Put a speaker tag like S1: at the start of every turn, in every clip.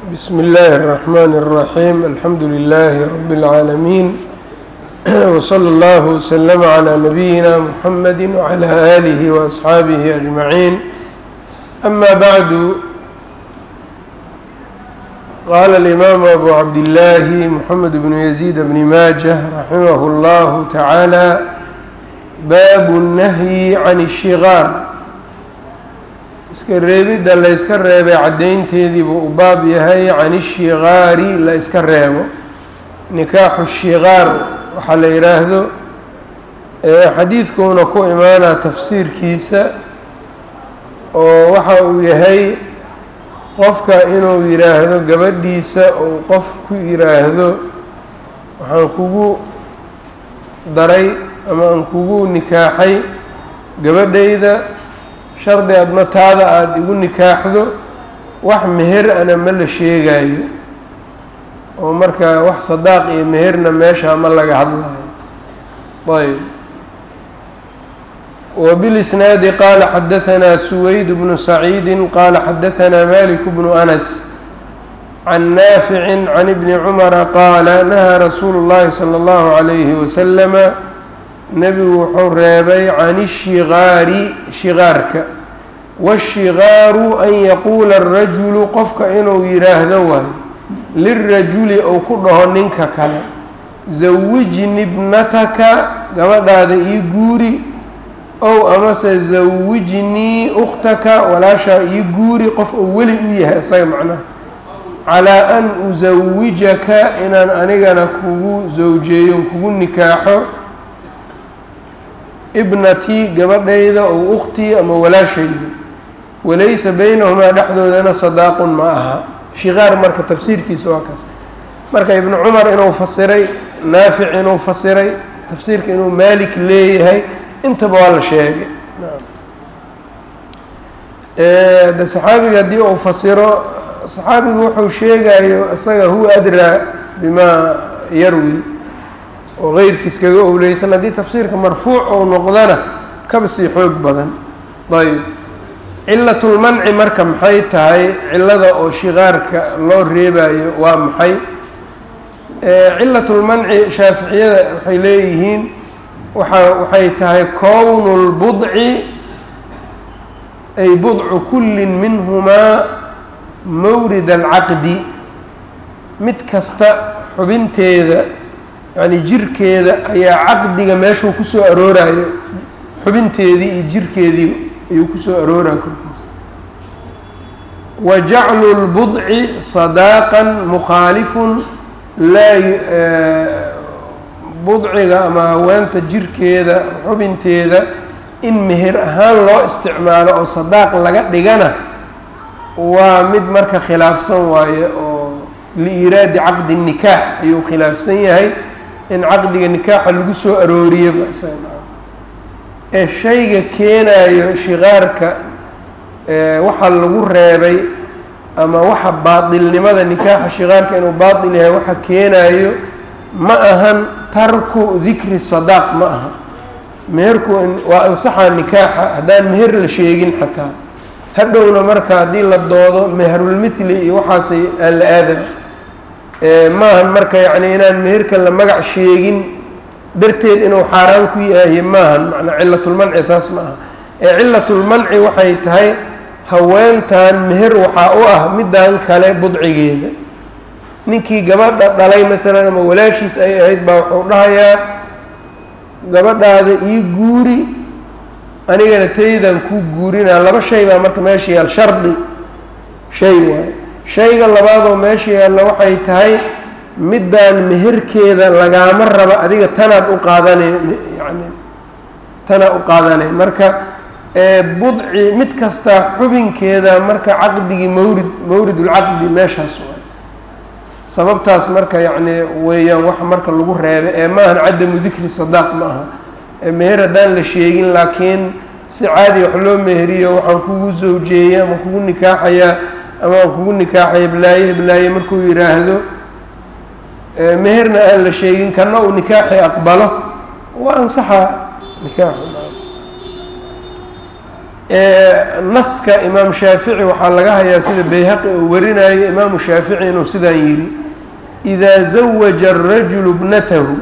S1: بسم الله الرحمن الرحيم الحمد لله رب العالمين وصلى الله وسلم على نبينا محمد وعلى آله وأصحابه أجمعين أما بعد قال الإمام أبو عبد الله محمد بن يزيد بن ماجه رحمه الله تعالى باب النهي عن الشغار iska reebidda la yska reebay caddaynteedii buu u baab yahay can ishikaari la iska reebo nikaaxu shikaar waxaa la yidhaahdo xadiidkuuna ku imaanaa tafsiirkiisa oo waxa uu yahay qofka inuu yidhaahdo gabadhiisa uu qof ku yidhaahdo waxaan kugu daray ama aan kugu nikaaxay gabadhayda shardi adna taada aada igu nikaaxdo wax meher ana ma la sheegayo oo marka wax sadaaq iyo meherna meeshaa ma laga hadlayo ayb وبالإسناaد qال xdثnا سويد بن سعيد qال xdثnا مالك بن أنس عن نافع عن ابن عمر qال نهى رsuuل اللhi صلى الله عليه وسلم nebigu wuxuu reebay can الشhigaari shigaarka wالshigaaru an yaquula الrajulu qofka inuu yidhaahdo waayo lirajuli ou ku dhaho ninka kale zawijni bnataka gabadhaada ii guuri ow amase zawijnii ukhtaka walaashaa ii guuri qof uu weli u yahay isaga macnaha calaa an usawijaka inaan anigana kugu zawjeeyo kugu nikaaxo ibnatii gabadhayda ow ukhtii ama walaashayda walaysa beynahumaa dhexdoodana sadaaqun ma aha shikaar marka tafsiirkiisa waa kaas marka ibnu cumar inuu fasiray naafic inuu fasiray tafsiirka inuu maalik leeyahay intaba waa la sheegay de saxaabiga haddii uu fasiro saxaabigu wuxuu sheegayo isaga huwa adraa bimaa yarwi oo keyrkiis kaga owleysan haddii tafsiirka marfuuc ou noqdana kaba sii xoog badan ayb cilatulmanci marka maxay tahay cilada oo shikaarka loo reebayo waa maxay cilatulmanci shaaficiyada waxay leeyihiin waa waxay tahay kownu lbudci ay budcu kullin minhumaa mawrid alcaqdi mid kasta xubinteeda yacni jirkeeda ayaa caqdiga meeshuu kusoo aroorayo xubinteedii iyo jirkeedii ayuu kusoo arooraya korkiisa wa jaclu lbudci sadaaqan mukhaalifun laa budciga ama haweenta jirkeeda xubinteeda in meher ahaan loo isticmaalo oo sadaaq laga dhigana waa mid marka khilaafsan waaye oo liiraadi caqdi nikaax ayuu khilaafsan yahay in caqdiga nikaaxa lagu soo arooriyaba ee shayga keenayo shikaarka waxa lagu reebay ama waxa baatilnimada nikaaxa shikaarka inuu baatil yahay waxa keenayo ma ahan tarku dikri sadaaq ma aha meherku waa ansaxa nikaaxa haddaan meher la sheegin xataa hadhowna marka haddii la doodo meherulmithli iyo waxaasay aan la aada maahan marka yacni inaan meherka la magac sheegin darteed inuu xaaraan ku yahay maahan macnaa cilatulmanci saas ma aha ee cilatulmanci waxay tahay haweentan meher waxaa u ah middan kale budcigeeda ninkii gabadha dhalay maalan ama walaashiis ay ahayd baa wuxuu dhahayaa gabadhaada ii guuri anigana taydan kuu guurinaa laba shay baa marka meesha yaal shardi shay waayo shayga labaadoo meesha yaalla waxay tahay middaan meherkeeda lagaama raba adiga tanaad u qaadanay yani tanaad u qaadanay marka budci mid kasta xubinkeeda marka caqdigii mawrid mawridulcaqdi meeshaas waay sababtaas marka yacni weeyaan wax marka lagu reebay ee maahan cadamu dikri sadaaq ma aha meher haddaan la sheegin laakiin si caadi wax loo meheriyo waxaan kugu zawjeeyey ama kugu nikaaxayaa ama aan kugu nikaaxaya heblaaye heblaaye markuu yidhaahdo meherna aan la sheegin kana uu nikaaxi aqbalo waa ansaxa nikaaxu naska imaam shaafici waxaa laga hayaa sida bayhaqi uu warinayo imaamu shaafici inuu sidaan yidhi idaa zawaja arajulu bnatahu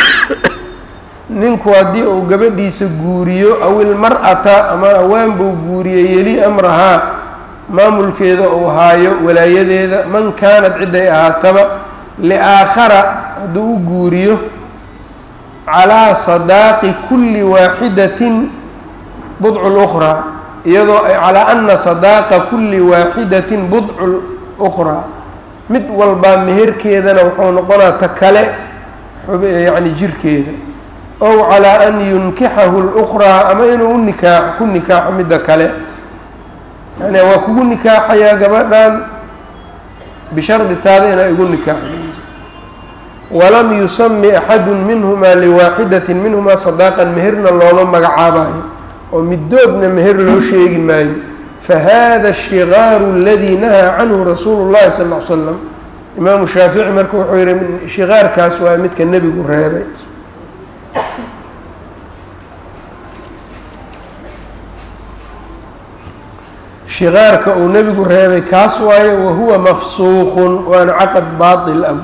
S1: ninku haddii uu gabadhiisa guuriyo aw ilmar-ata ama awaan buu guuriye yeli amrahaa maamulkeeda uu haayo walaayadeeda man kaanad ciday ahaataba liaakhara hadduu u guuriyo calaa sadaaqi kulli waaxidatin budcu lukhraa iyadoo ay calaa ana sadaaqa kulli waaxidatin budcu lukhraa mid walbaa meherkeedana wuxuu noqonaa ta kale yacni jirkeeda ow calaa an yunkixahu lukhraa ama inuu u nikaaxo ku nikaaxo midda kale yani waa kugu nikaaxayaa gabadhan bishardi taada inaa igu nikaaxo walam yusami axadu minhumaa liwaaxidatin minhumaa sadaaqan meherna looma magacaabayo oo midoodna meher loo sheegi maayo fahada ashigaaru aladii nahaa canhu rasuulu llahi sal l slam imaamu shaafici marka wuxuu yihi shigaarkaas waa midka nebigu reebay shigaarka uu nebigu reebay kaas waayo wahuwa mafsuuqun waana caqad baail ah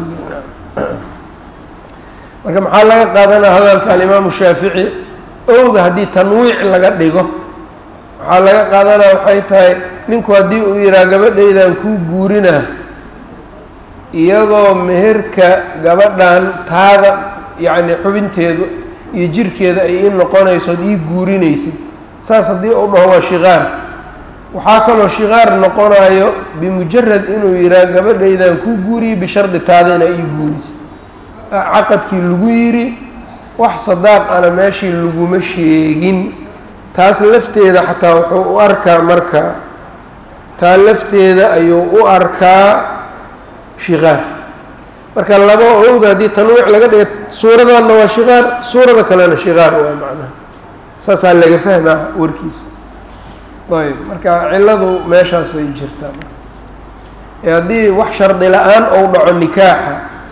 S1: marka maxaa laga qaadanaya hadalka alimaamu shaafici owda haddii tanwiic laga dhigo waxaa laga qaadanaya waxay tahay ninku haddii uu yihaha gabadhaydan kuu guurinaa iyadoo meherka gabadhan taada yacni xubinteedu iyo jirkeeda ay ii noqonayso od ii guurinaysid saas haddii uu dhaho waa shiqaar waxaa kaloo shiqaar noqonayo bimujarad inuu yihaha gabadhaydan kuu guuriye bishardi taada inaa ii guurisid caqadkii lagu yidhi wax sadaaq ana meeshii laguma sheegin taas lafteeda xataa wuxuu u arkaa marka taa lafteeda ayuu u arkaa shiqaar marka laba owda haddii tanwiic laga dhiga suuradanna waa shiqaar suurada kalena shiqaar waa macnaha saasaa laga fahmaa warkiisa ayb marka cilladu meeshaasay jirtaa ee haddii wax shardi la-aan ou dhaco nikaaxa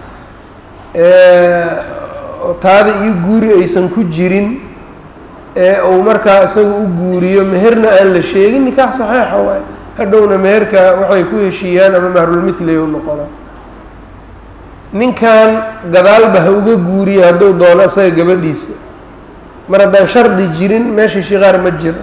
S1: taada iyo guuri aysan ku jirin ee uu markaa isaga u guuriyo meherna aan la sheegin nikaax saxeixa waay hadhowna meherka waxay ku heshiiyaan ama mahrulmithlay u noqonaa ninkan gadaalba ha uga guuriyo hadduu doono isaga gabadhiisa mar haddaan shardi jirin meesha shiqaar ma jira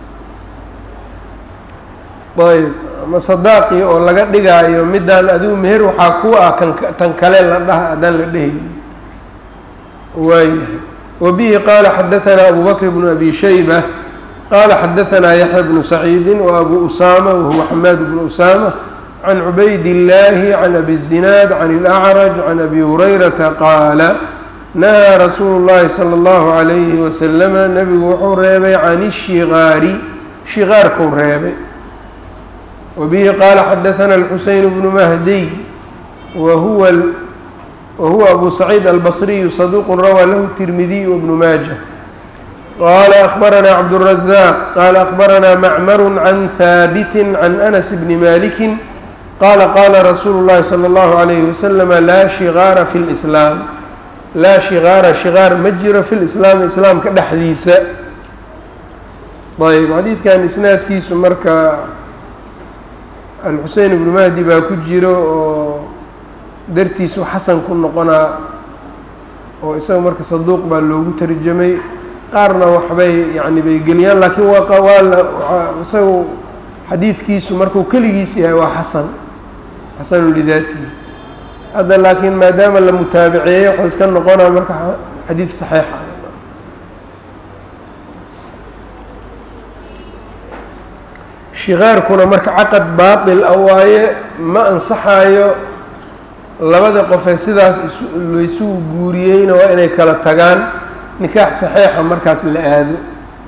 S1: ayb ama sadaaqii oo laga dhigaayo midaan adigu meher waxaa ku ah kan tan kale la dhaha haddaan la dhehaynin waayahay wabihi qaala xadaanaa abu bakr bnu abi shayba qaala xadaanaa yaxya bnu saciidi wa abu usaama wahuwa xamaad bnu usaama can cubayd illaahi can abi zinaad can ilacraj can abi hurayrata qaala nahaa rasuulu llahi sala allahu calayhi wasalama nebigu wuxuu reebay can ishiqaari shiqaarkuu reebay wbihi qaala xadaana alxuseyn bnu mahdiy wahuwa wahuwa abu saciid albasriyu saduuqu rawaa lahu tirmidiy wbnu maaja qaala akbaranaa cabdالrazaaq qaala akbaranaa macmaru can haabiti can anas bni maliki qaala qaala rasuulu llahi salى اllahu alayhi waslama laa shigaara fi lislaam laa shigaara shigaar ma jiro fi lislaami islaamka dhexdiisa ayb xadiidkan isnaadkiisu marka alxusein ibnu mahdi baa ku jiro oo dartiisu xasan ku noqonaa oo isaga marka saduuq baa loogu tarjamay qaarna waxbay yani bay geliyaan laakiin waa waa la isagu xadiidkiisu markuu keligiis yahay waa xasan xasanu lidaatihi hadda laakiin maadaama la mutaabiceeyey wuxuu iska noqonaa marka xadiid saxiixa shiqaarkuna marka caqad baatil a waaye ma ansaxayo labada qofee sidaas laysugu guuriyeyna waa inay kala tagaan nikaax saxiixa markaas la aado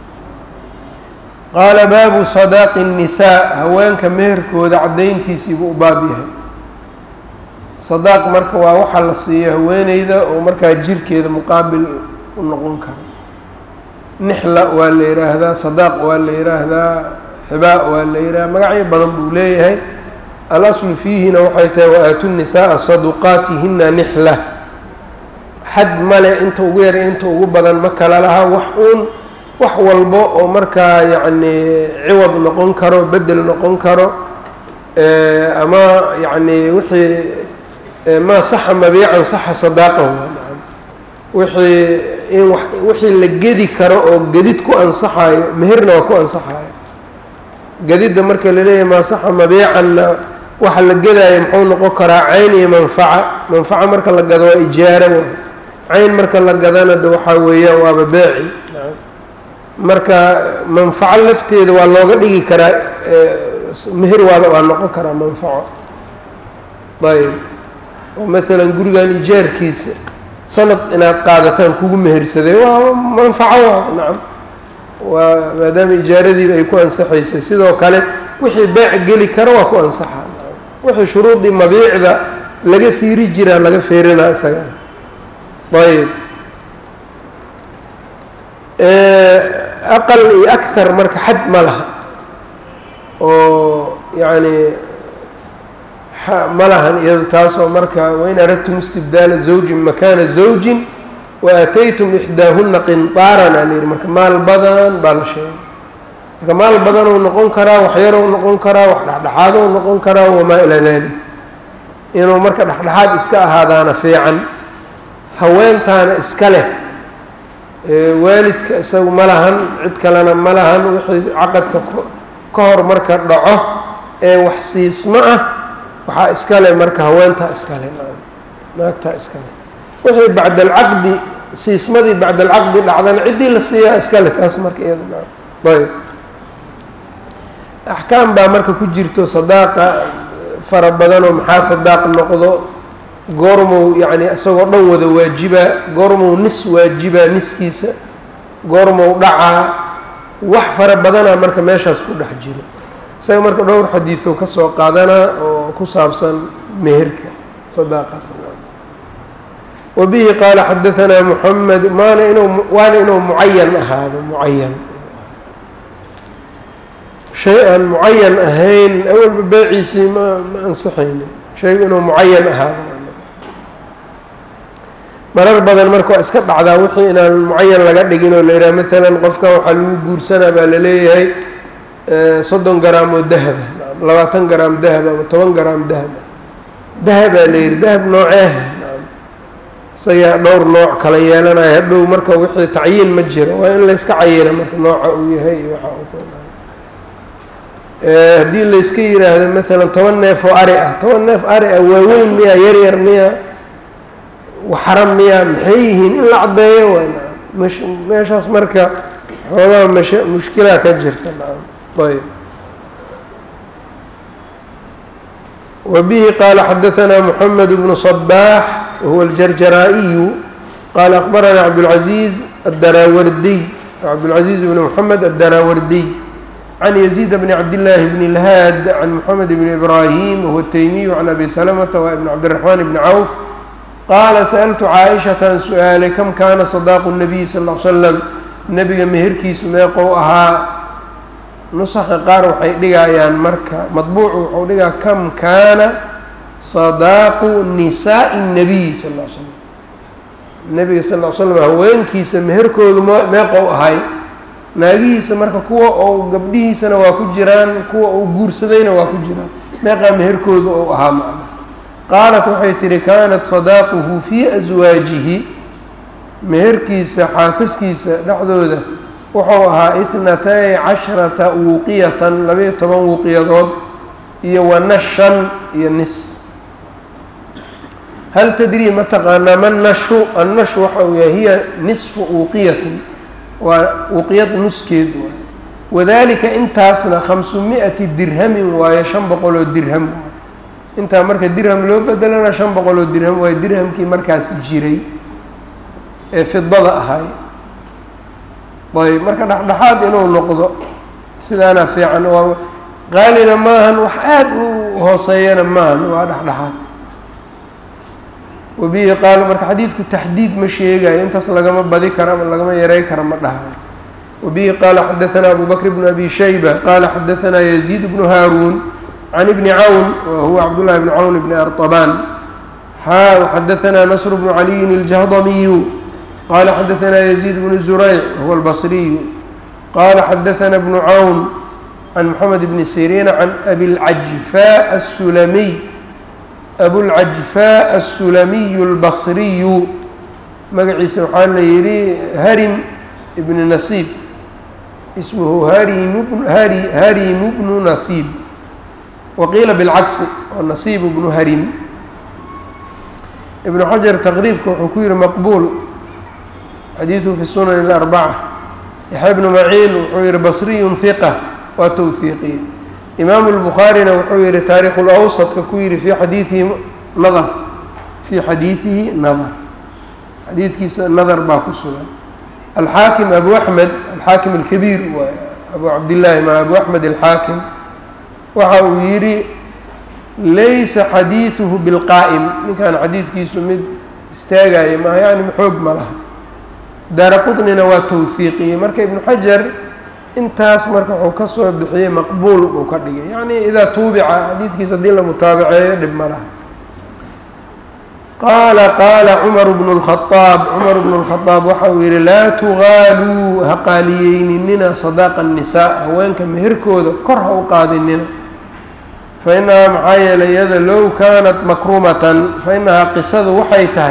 S1: qaala baabu sadaaqi الnisaa haweenka meherkooda caddayntiisiibuu u baab yahay sadaaq marka waa waxa la siiyo haweeneyda oo markaa jirkeeda muqaabil u noqon karo nixla waa la yidhaahdaa sadaaq waa la yidhaahdaa xibaa waa la yidhaha magacyo badan buu leeyahay alaslu fiihina waxay tahay wa-aatu nisaaa saduqaatihina nixla xad male inta ugu yar inta ugu badan ma kala laha wax uun wax walbo oo markaa yacni ciwad noqon karo bedel noqon karo ama yacni wixii maa saxa mabiican saxa sadaaqahu wixii in wa wixii la gedi karo oo gedid ku ansaxaayo meherna waa ku ansaxaayo gedidda marka la leeyahay maa saxa mabiicanna waxa la gedaayo muxuu noqon karaa cayn iyo manfaca manfaca marka la gado waa ijaaro waay cayn marka la gadana de waxaa weeyaan waaba beeci marka manfaco lafteeda waa looga dhigi karaa meher waa waa noqon karaa manfaco ayb oo maalan gurigan ijaarkiisa sanad inaad qaadataan kugu mehersaday waa manfaco waa nacam waa maadaama ijaaradiiba ay ku ansaxaysay sidoo kale wixii beec geli karo waa ku ansaxaa wixii shuruudii mabiicda laga fiiri jiraa laga feerinaa isagana ayb aqal iyo akar marka xad ma laha oo yacni ma lahan iyado taasoo marka wain aradtum istibdaala zawjin makaana zawjin waataytum ixdaahuna qinطaaran aa layihi marka maal badan baa la sheegay marka maal badanuu noqon karaa waxyarow noqon karaa wax dhexdhexaadou noqon karaa wamaa ilaa dalik inuu marka dhexdhexaad iska ahaadaana fiican haweentaana iska leh waalidka isagu ma lahan cid kalena ma lahan wixii caqadka ka hor marka dhaco ee wax siismo ah waxaa iska leh marka haweentaa iska leh naagtaa iska leh wixii bacda alcaqdi siismadii bacda alcaqdi dhacdana ciddii la siiyaa iska leh taas marka iyada ayb axkaam baa marka ku jirto sadaaqa fara badanoo maxaa sadaaq noqdo goormow yacni isagoo dhan wada waajibaa goormow nis waajibaa niskiisa goormow dhacaa wax fara badanaa marka meeshaas ku dhex jiro isaga marka dhowr xadiido ka soo qaadanaa oo ku saabsan meherka sadaaqaas wabihi qaala xadaanaa muxamed maana inuu waana inuu mucayan ahaado mucayan shay aan mucayan ahayn awalba beeciisii ma ma ansixaynin shaygu inuu mucayan ahaado marar badan marka waa iska dhacdaa wixii inaan mucayan laga dhigin oo la yidhaha maalan qofkan waxaa lagu guursanaa baa la leeyahay soddon garaam oo dahaba labaatan garaam dahaba ama toban garaam dahaba dahabaa la yidhi dahab nooceeha isagaa dhowr nooc kala yeelanaya hadhow marka wixii tacyiin ma jiro waa in layska cayina marka nooca uu yahay iyo waxa uu haddii layska yidhaahdo maalan toban neef oo ari ah toban neef ari ah waaweyn miya yar yar miya waxaran miya maxay yihiin in la caddeeyo waay msh meeshaas marka xoogaha mash mushkilaa ka jirta ayb وبه qال xdثnا محمد بن صباح وهو الجرجرائي qال أخبرnا عبدالعزيز الdراwrdي عبدالعزيز بن محمد الdراwrdي عن يزيد بن عبد الله بن الهاd عن محمد بن إبراهيم وهو التيمي عن أبي سلمة وبن عبدالرحمن بن عوف qاla سألت cاaئشhaةan su-aalay kم kana صداq النبي صلى اه عل سلم nebiga meherkiisu meeqou ahaa nusaqa qaar waxay dhigayaan marka madbuucu wuxuu dhigaa kam kaana sadaaqu nisaaءi الnabiy sal ll slam nebiga sal ll slam haweenkiisa meherkoodu m meeqou ahay naagihiisa marka kuwa ou gabdhihiisana waa ku jiraan kuwa uu guursadayna waa ku jiraan meeqaa meherkoodu ou ahaa macna qaalat waxay tihi kaanat sadaaquhu fii aswaajihi meherkiisa xaasaskiisa dhexdooda wuxuu ahaa ithnatay casharata wuqiyatan labaiyo toban wuqiyadood iyo wanashan iyo nis hal tadrii ma taqaanaa ma nashu annashu waxa uu yahay hiya nisfu wuqiyatin waa wuqiyad nuskeed waay wadalika intaasna khamsu mi-ati dirhamin waayo shan boqol oo dirham waay intaa marka dirham loo bedelana shan boqol oo dirham waayo dirhamkii markaas jiray ee fidada ahay ayb marka dhexdhexaad inuu noqdo sidaana fiican waa qaalina maahan wax aada u hooseeyana maahan waa dhexdhexaad wabihi qaal marka xadiidku taxdiid ma sheegayo intaas lagama badi karo ama lagama yaray karo ma dhahayo wabihi qaala xadaثana abu bakr bn abi shayba qaala xadaثana yaziid bnu haaruun can ibni cawn wa huwa cabdullahi bn cawn bni arطabaan xa xadaثana nasr bnu caliyin اljahdamiyu qala xadaثna يزيد بن زurayc huwa الbصriyu qala xadaثna bnu cawn can mxamed bni siriina can abilcajfaa asulamiy abulcajfaa aلsulamiyu اlbasriyu magaciisa waxaa la yihi harim ibni nasiib ismuhu hari harimu bnu nasiib waqiila bilcagsi oo nasiib bnu harim ibnu xajar taqriibka wuxuu ku yihi maqbuul xadiiثu fi sunan اlarbaca yaxya bnu maciin wuxuu yihi basriyu hiqa waa towhiiqiye imaamu اlbukhaarina wuxuu yihi taariikhu lawsadka ku yihi fi xadiiihi nadar fii xadiidihi nadar xadiidkiisa nadar baa ku sugan alxaakim abu axmed alxaakim alkabiir waay abu cabdillaahi ma abu axmed alxaakim waxa uu yidhi laysa xadiiduhu bilqaa'im ninkan xadiidkiisu mid istaagaya maaha yani xoog ma laha daara qutnina waa towhiiqiyey marka ibnu xajar intaas marka wuxuu ka soo bixiyey maqbuul uu ka dhigay yacni idaa tuubica xadiidkiisa haddii la mutaabaceeyo dhib ma laha qaala qaala cumaru bnu lkhadaab cumar bnu lkhadaab waxa uu yihi laa tugaaluu ha qaaliyeyninina sadaaqa annisaa haweenka meherkooda kor ha u qaadinina fa innahaa maxaa yeelay iyada low kaanat makrumatan fa innahaa qisadu waxay tahay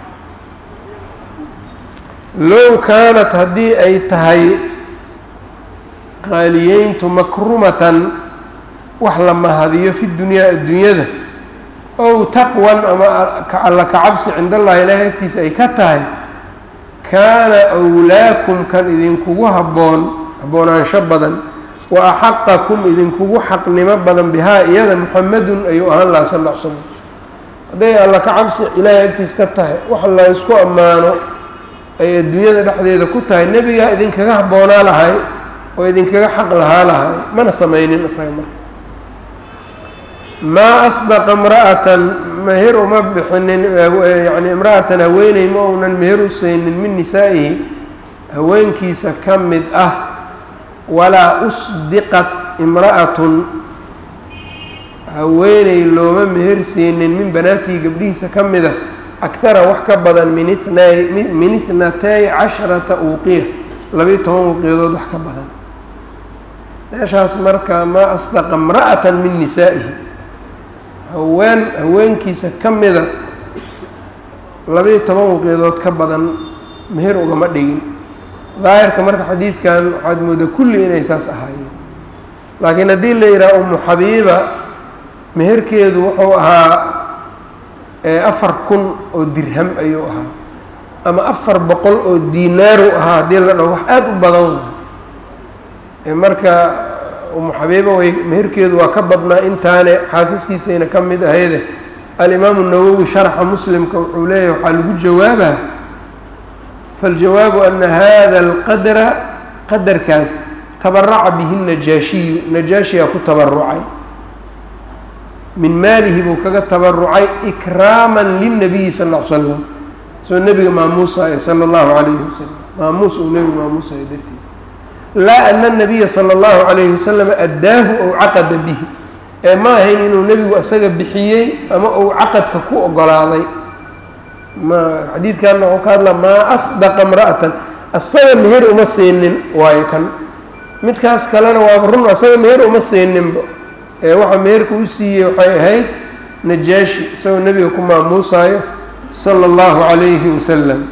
S1: low kaanat haddii ay tahay qaaliyeyntu makrumatan wax la mahadiyo fi dunyaa adduunyada ow taqwan ama alla kacabsi cind allahi ilaahay agtiisa ay ka tahay kaana wlaakum kan idinkugu habboon haboonaansho badan wa axaqakum idinkugu xaqnimo badan bihaa iyada muxamedun ayuu ahaan lahaa sal l slam hadday alla kacabsi ilaahay agtiisa ka tahay wax la ysku ammaano ay adduunyada dhexdeeda ku tahay nebigaa idinkaga habboonaa lahay oo idinkaga xaq lahaa lahay mana samaynin isaga marka maa asdaqa imra'atan meher uma bixinin yani imra'atan haweeney ma uunan meher u saynin min nisaa'ihi haweenkiisa ka mid ah walaa usdiqat imra'atun haweeney looma meher siinin min banaatihi gabdhihiisa ka mid a akara wax ka badan min itnay min ithnatay casharata uuqiya labiyo toban uuqiyadood wax ka badan meeshaas marka maa asdaqa imra'atan min nisaa'ihi haween haweenkiisa ka mida labiyo toban waqiyadood ka badan meher ugama dhigin daahirka marka xadiidkan waxaad moodaa kulli inay saas ahaayeen laakiin haddii la yidhaha umu xabiiba meherkeedu wuxuu ahaa afar kun oo dirham ayuu ahaa ama afar boqol oo diinaaru ahaa haddii la dhaho wax aada u badan marka umu xabiiba way meherkeedu waa ka badnaa intaane xaasaskiisayna ka mid ahayde alimaamu nawowi sharxa muslimka wuxuu leeyahy waxaa lagu jawaabaa faاljawaabu ana hada alqadra qadarkaas tabaraca bihi najaashiyu najaashiyaa ku tabarucay min maalihi buu kaga tabarucay ikraama lilnabiyi sal l slam soo nebiga maamuusayo sala اllahu alayhi wasalam maamuus uu nebiga maamuusayo darteed laa ana nabiya sala allahu calayhi wasalam addaahu ow caqada bihi ee ma ahayn inuu nebigu isaga bixiyey ama uu caqadka ku ogolaaday ma xadiidkanna wuxuu ka hadla maa asdaqa imra'atan asaga meher uma siinin waayo kan midkaas kalena waaba run asaga meher uma siininba ee waxa meherka u siiyey waxay ahayd najaashi isagoo nebiga ku maamuusayo sala allahu calayhi wasalam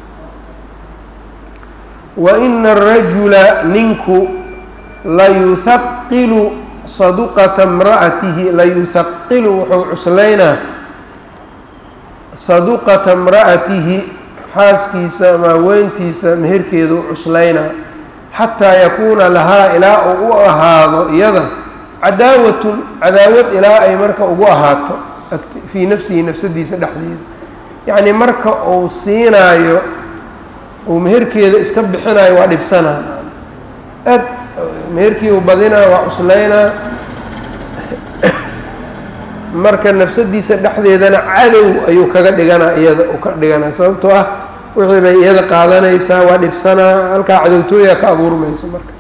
S1: waina arajula ninku layuhaqilu saduqata imra'atihi layuhaqilu wuxuu cuslaynaa saduqata imra'atihi xaaskiisa ama haweentiisa meherkeedu cuslaynaa xataa yakuuna lahaa ilaa uu u ahaado iyada cadaawatun cadaawad ilaa ay marka ugu ahaato fii nafsihi nafsadiisa dhexdeeda yacnii marka uu siinaayo uu meherkeeda iska bixinayo waa dhibsanaa aad meherkii uu badinaa waa cuslaynaa marka nafsadiisa dhexdeedana cadow ayuu kaga dhiganaa iyada uu ka dhiganaa sababtoo ah wixii bay iyada qaadanaysaa waa dhibsanaa halkaa cadowtooyaa ka abuurmaysa marka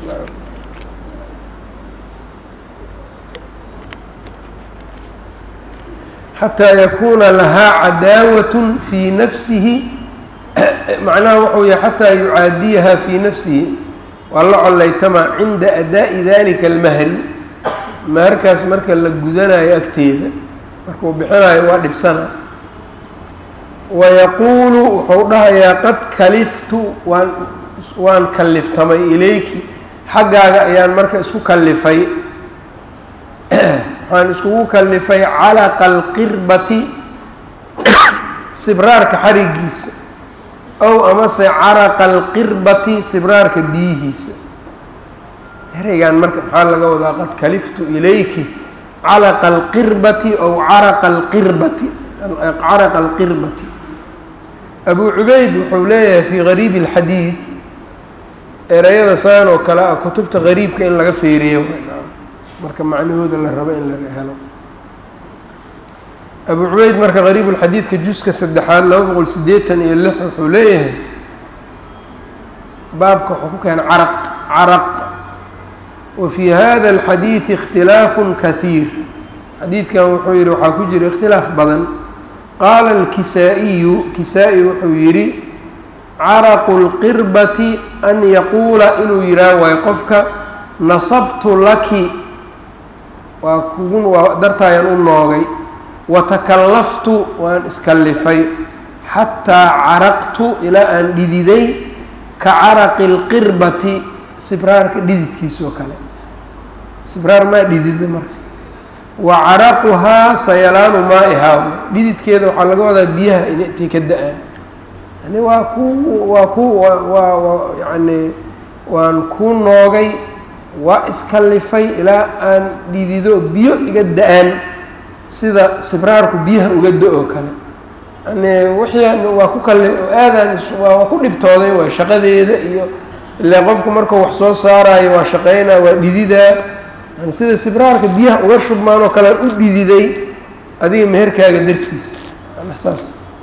S1: xataa yakuuna lahaa cadaawatun fii nafsihi macnaha wuxuu yahay xataa yucaadiyaha fii nafsihi waa la collaytamaa cinda adaa'i dalika almahri maharkaas marka la gudanayo agteeda markuu bixinayo waa dhibsana wayaquulu wuxuu dhahayaa qad kaliftu waan waan kalliftamay ilayki xaggaaga ayaan marka isku kallifay waxaan iskugu kallifay calaqa alqirbati sibraarka xarigiisa ow amase caraqa alqirbati sibraarka biyihiisa ereygan marka maxaa laga wadaa qad kaliftu ilayki calaqa alqirbati ow caraqa alqirbati caraqa alqirbati abu cubayd wuxuu leeyahay fii gariibi اlxadiid ereyada saan oo kale ah kutubta gariibka in laga feeriyo marka macnahooda la rabo in la helo abu cubayd marka gariib اlxadiidka juska saddexaad laba boqol sideetan iyo lix wuxuu leeyahay baabka wuxuu ku keena caraq caraq wa fii hada اlxadiidi اkhtilaafu kahiir xadiidkan wuxuu yihi waxaa ku jira ikhtilaaf badan qaala alkisaa-iyu kisaa-i wuxuu yidhi caraqu lqirbati an yaquula inuu yidhaah waayo qofka nasabtu laki waa kugu waa dartaayaan u noogay watakallaftu waan iskallifay xataa caraqtu ilaa aan dhididay ka caraqi lqirbati sibraarka dhididkiisoo kale sibraar maa dhidida marka wa caraquhaa sayalaanu maa'ihaa dhididkeeda waxaa laga wadaa biyaha intay ka da-aan yani waa ku waa ku waa waa yani waan kuu noogay waa iskallifay ilaa aan dhidido biyo iga da-aan sida sibraarku biyaha uga da-oo kale yani wixii waa ku kali aadaan waa ku dhibtooday waa shaqadeeda iyo ile qofku markuu wax soo saaraayo waa shaqeynaa waa dhididaa yani sida sibraarka biyaha uga shubmaan oo kalean u dhididay adiga meherkaaga dartiisa saas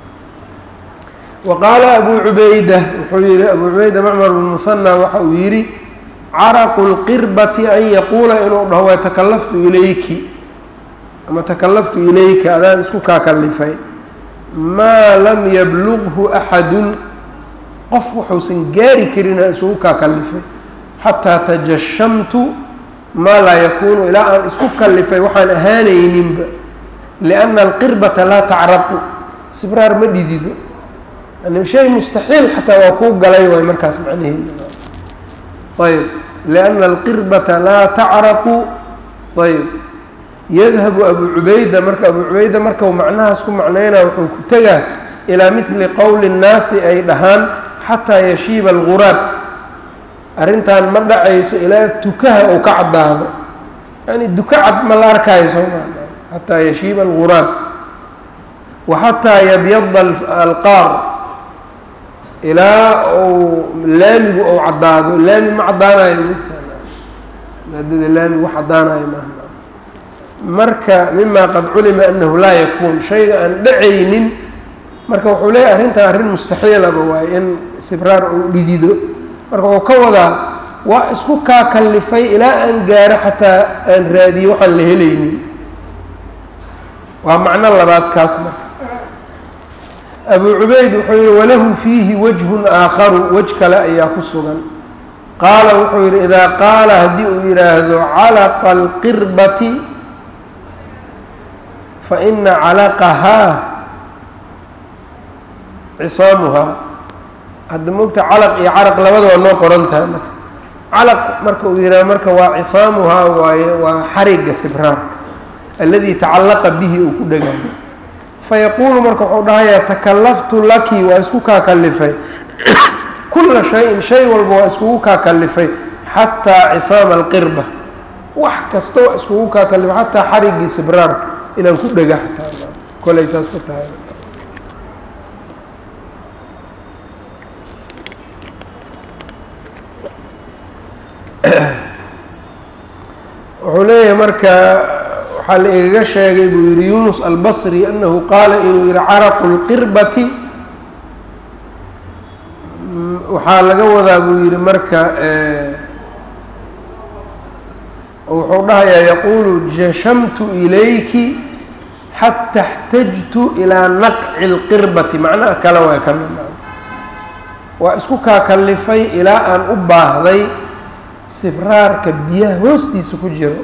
S1: wa qaala abu cubayda wuxuu yihi abu cubayda macmar bn muhanna waxa uu yidhi caraqu lqirbati an yaquula inuu dhaho waa takallaftu ilayki ama takallaftu ilayka adaan isku kaa kallifay maa lam yablughu axadun qof wuxuusan gaari karin aan isugu kaa kallifay xataa tajashamtu maa laa yakuunu ilaa aan isku kallifay waxaan ahaanayninba lianna alqirbata laa tacraqu sibraar ma dhidido yani shay mustaxiil xataa waa kuu galay waay markaas macnaheeda ayb lianna alqirbata laa tacraqu ayb yadhabu abu cubayda marka abu cubayda markau macnahaas ku macnaynaa wuxuu ku tegaa ilaa midli qowli nnaasi ay dhahaan xataa yashiiba alguraab arrintan ma dhacayso ilaa tukaha uu ka caddaado yani duka cad ma la arkaayo soo maa xataa yashiiba alguraab wa xataa yabyada alqaar ilaa uu laamigu ou caddaado laami ma caddaanayo maadada laami wax caddaanayo maaha marka mima qad culima anahu laa yakuun shayga aan dhacaynin marka wuxuu leeyahy arrintan arrin mustaxiilaba waaye in sibraar uu dhidido marka wuxuu ka wadaa waa isku kaa kallifay ilaa aan gaaro xataa aan raadiyo waxaan la helaynin waa macno labaad kaas marka abu cubayd wuxuu yihi walahu fiihi wajhun aakharu wej kale ayaa ku sugan qaala wuxuu yihi idaa qaala haddii uu yidhaahdo calaqa alqirbati faina calaqahaa cisaamuhaa hadda mogta calaq iyo caraq labada waa noo qoran tahay marka calaq marka uu yidhaha marka waa cisaamuhaa waaye waa xariga sibraarka alladii tacallaqa bihi uu ku dhegaayo fayaquulu marka wuxuu dhahayaa takallaftu laki waa isku kaa kallifay kula shayin shay walba waa iskugu kaa kallifay xataa cisaama alqirba wax kasta waa iskugu kaa kallifay xataa xarigii sibraarka inaan ku dhega xataa kolay saas ku tahay wuxuu leeyahay marka waxaa la igaga sheegay buu yihi yunus albasri anahu qaala inuu yihi caraqu lqirbati waxaa laga wadaa buu yihi marka wuxuu dhahayaa yaquulu jashamtu ilayki xata اxtajtu ilaa naqci اlqirbati macnaha kale waa ka mid waa isku kaa kallifay ilaa aan u baahday sibraarka biyaha hoostiisa ku jiro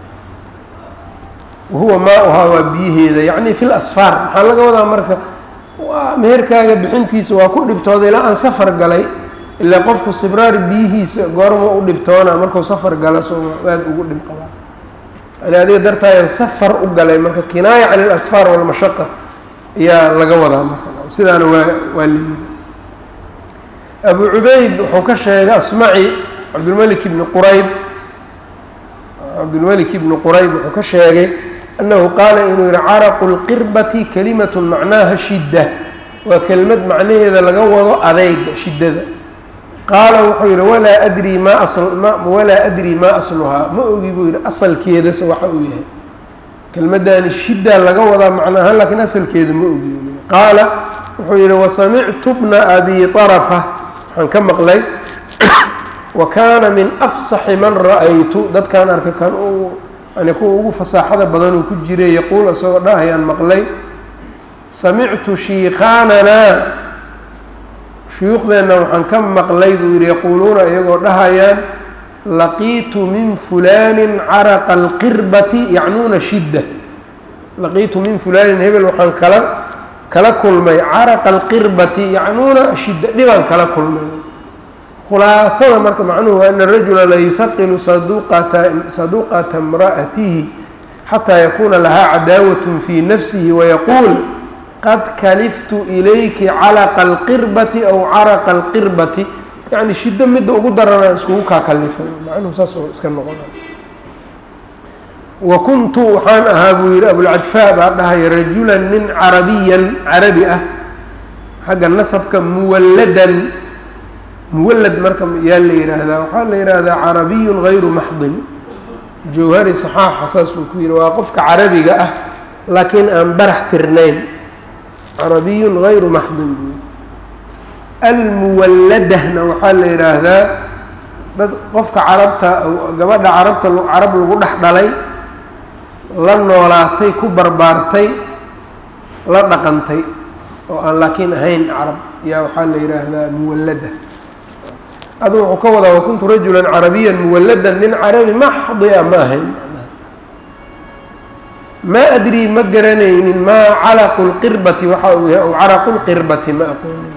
S1: wahuwa maa-uhaa waa biyaheeda yacni fi lasfaar maxaa laga wadaa marka waa meherkaaga bixintiisa waa ku dhibtooda ilaa aan safar galay ilaa qofku sibraar biyihiisa goorma u dhibtoona markuu safar galo soo aad ugu dhib qabaa yani adiga dartaayaan safar u galay marka kinaaya can ilasfaar walmashaqa ayaa laga wadaa marka sidaana waa waa layidhi abu cubayd wuxuu ka sheegay asmaci cabdulmalik ibni qurayb cabdulmalik ibni qurayb wuxuu ka sheegay annahu qaala inuu yihi caraqu lqirbati kalimatu macnaaha shidda waa kelmad macnaheeda laga wado adeyga shiddada qaala wuxuu yihi walaa adrii maa asma walaa adrii maa asluhaa ma ogi buu yihi asalkeedase waxa uu yahay kelmaddaani shiddaa laga wadaa macna ahaan lakiin asalkeeda ma ogi qaala wuxuu yihi wasamictu bna abi طarafa waxaan ka maqlay wa kaana min afsaxi man ra-aytu dadkaan arkay kan uu yani kuwa ugu fasaaxada badan uu ku jiray yaquul isagoo dhahayaan maqlay samictu shiikaananaa shuyuukhdeenna waxaan ka maqlay buu yihi yaquuluuna iyagoo dhahayaan laqiitu min fulaanin caraqa alqirbati yacnuuna shidda laqiitu min fulaanin hebel waxaan kala kala kulmay caraqa alqirbati yacnuuna shidda dhibaan kala kulmay khulaasada marka macnuhu waa ana rajula la yuhaqilu saduqata saduqata imra'atihi xataa yakuuna lahaa cadaawatun fii nafsihi wayaquul qad kaliftu ilayki calaqa alqirbati aw caraqa alqirbati yacni shiddo midda ugu darana iskugu kaa kalifay macnuhu saas oo iska noqona wa kuntu waxaan ahaa buu yihi abulcajfaa baa dhahaya rajulan nin carabiyan carabi ah xagga nasabka muwalladan muwallad marka yaa la yidhaahdaa waxaa la yidhaahdaa carabiyun hayru maxdin jawhari saxaaxa saas uu ku yihi waa qofka carabiga ah laakiin aan barax tirnayn carabiyun hayru maxdin buu almuwalladahna waxaa la yidhaahdaa dad qofka carabta gabadha carabta carab lagu dhex dhalay la noolaatay ku barbaartay la dhaqantay oo aan laakiin ahayn carab yaa waxaa la yidhaahdaa muwallada adu wuxuu ka wadaa wakuntu rajulan carabiyan muwalladan nin carabi maxdi a ma ahayn maa adrii ma garanaynin maa calaqu lqirbati waxa uu yahay aw caraqu lqirbati ma aqoonin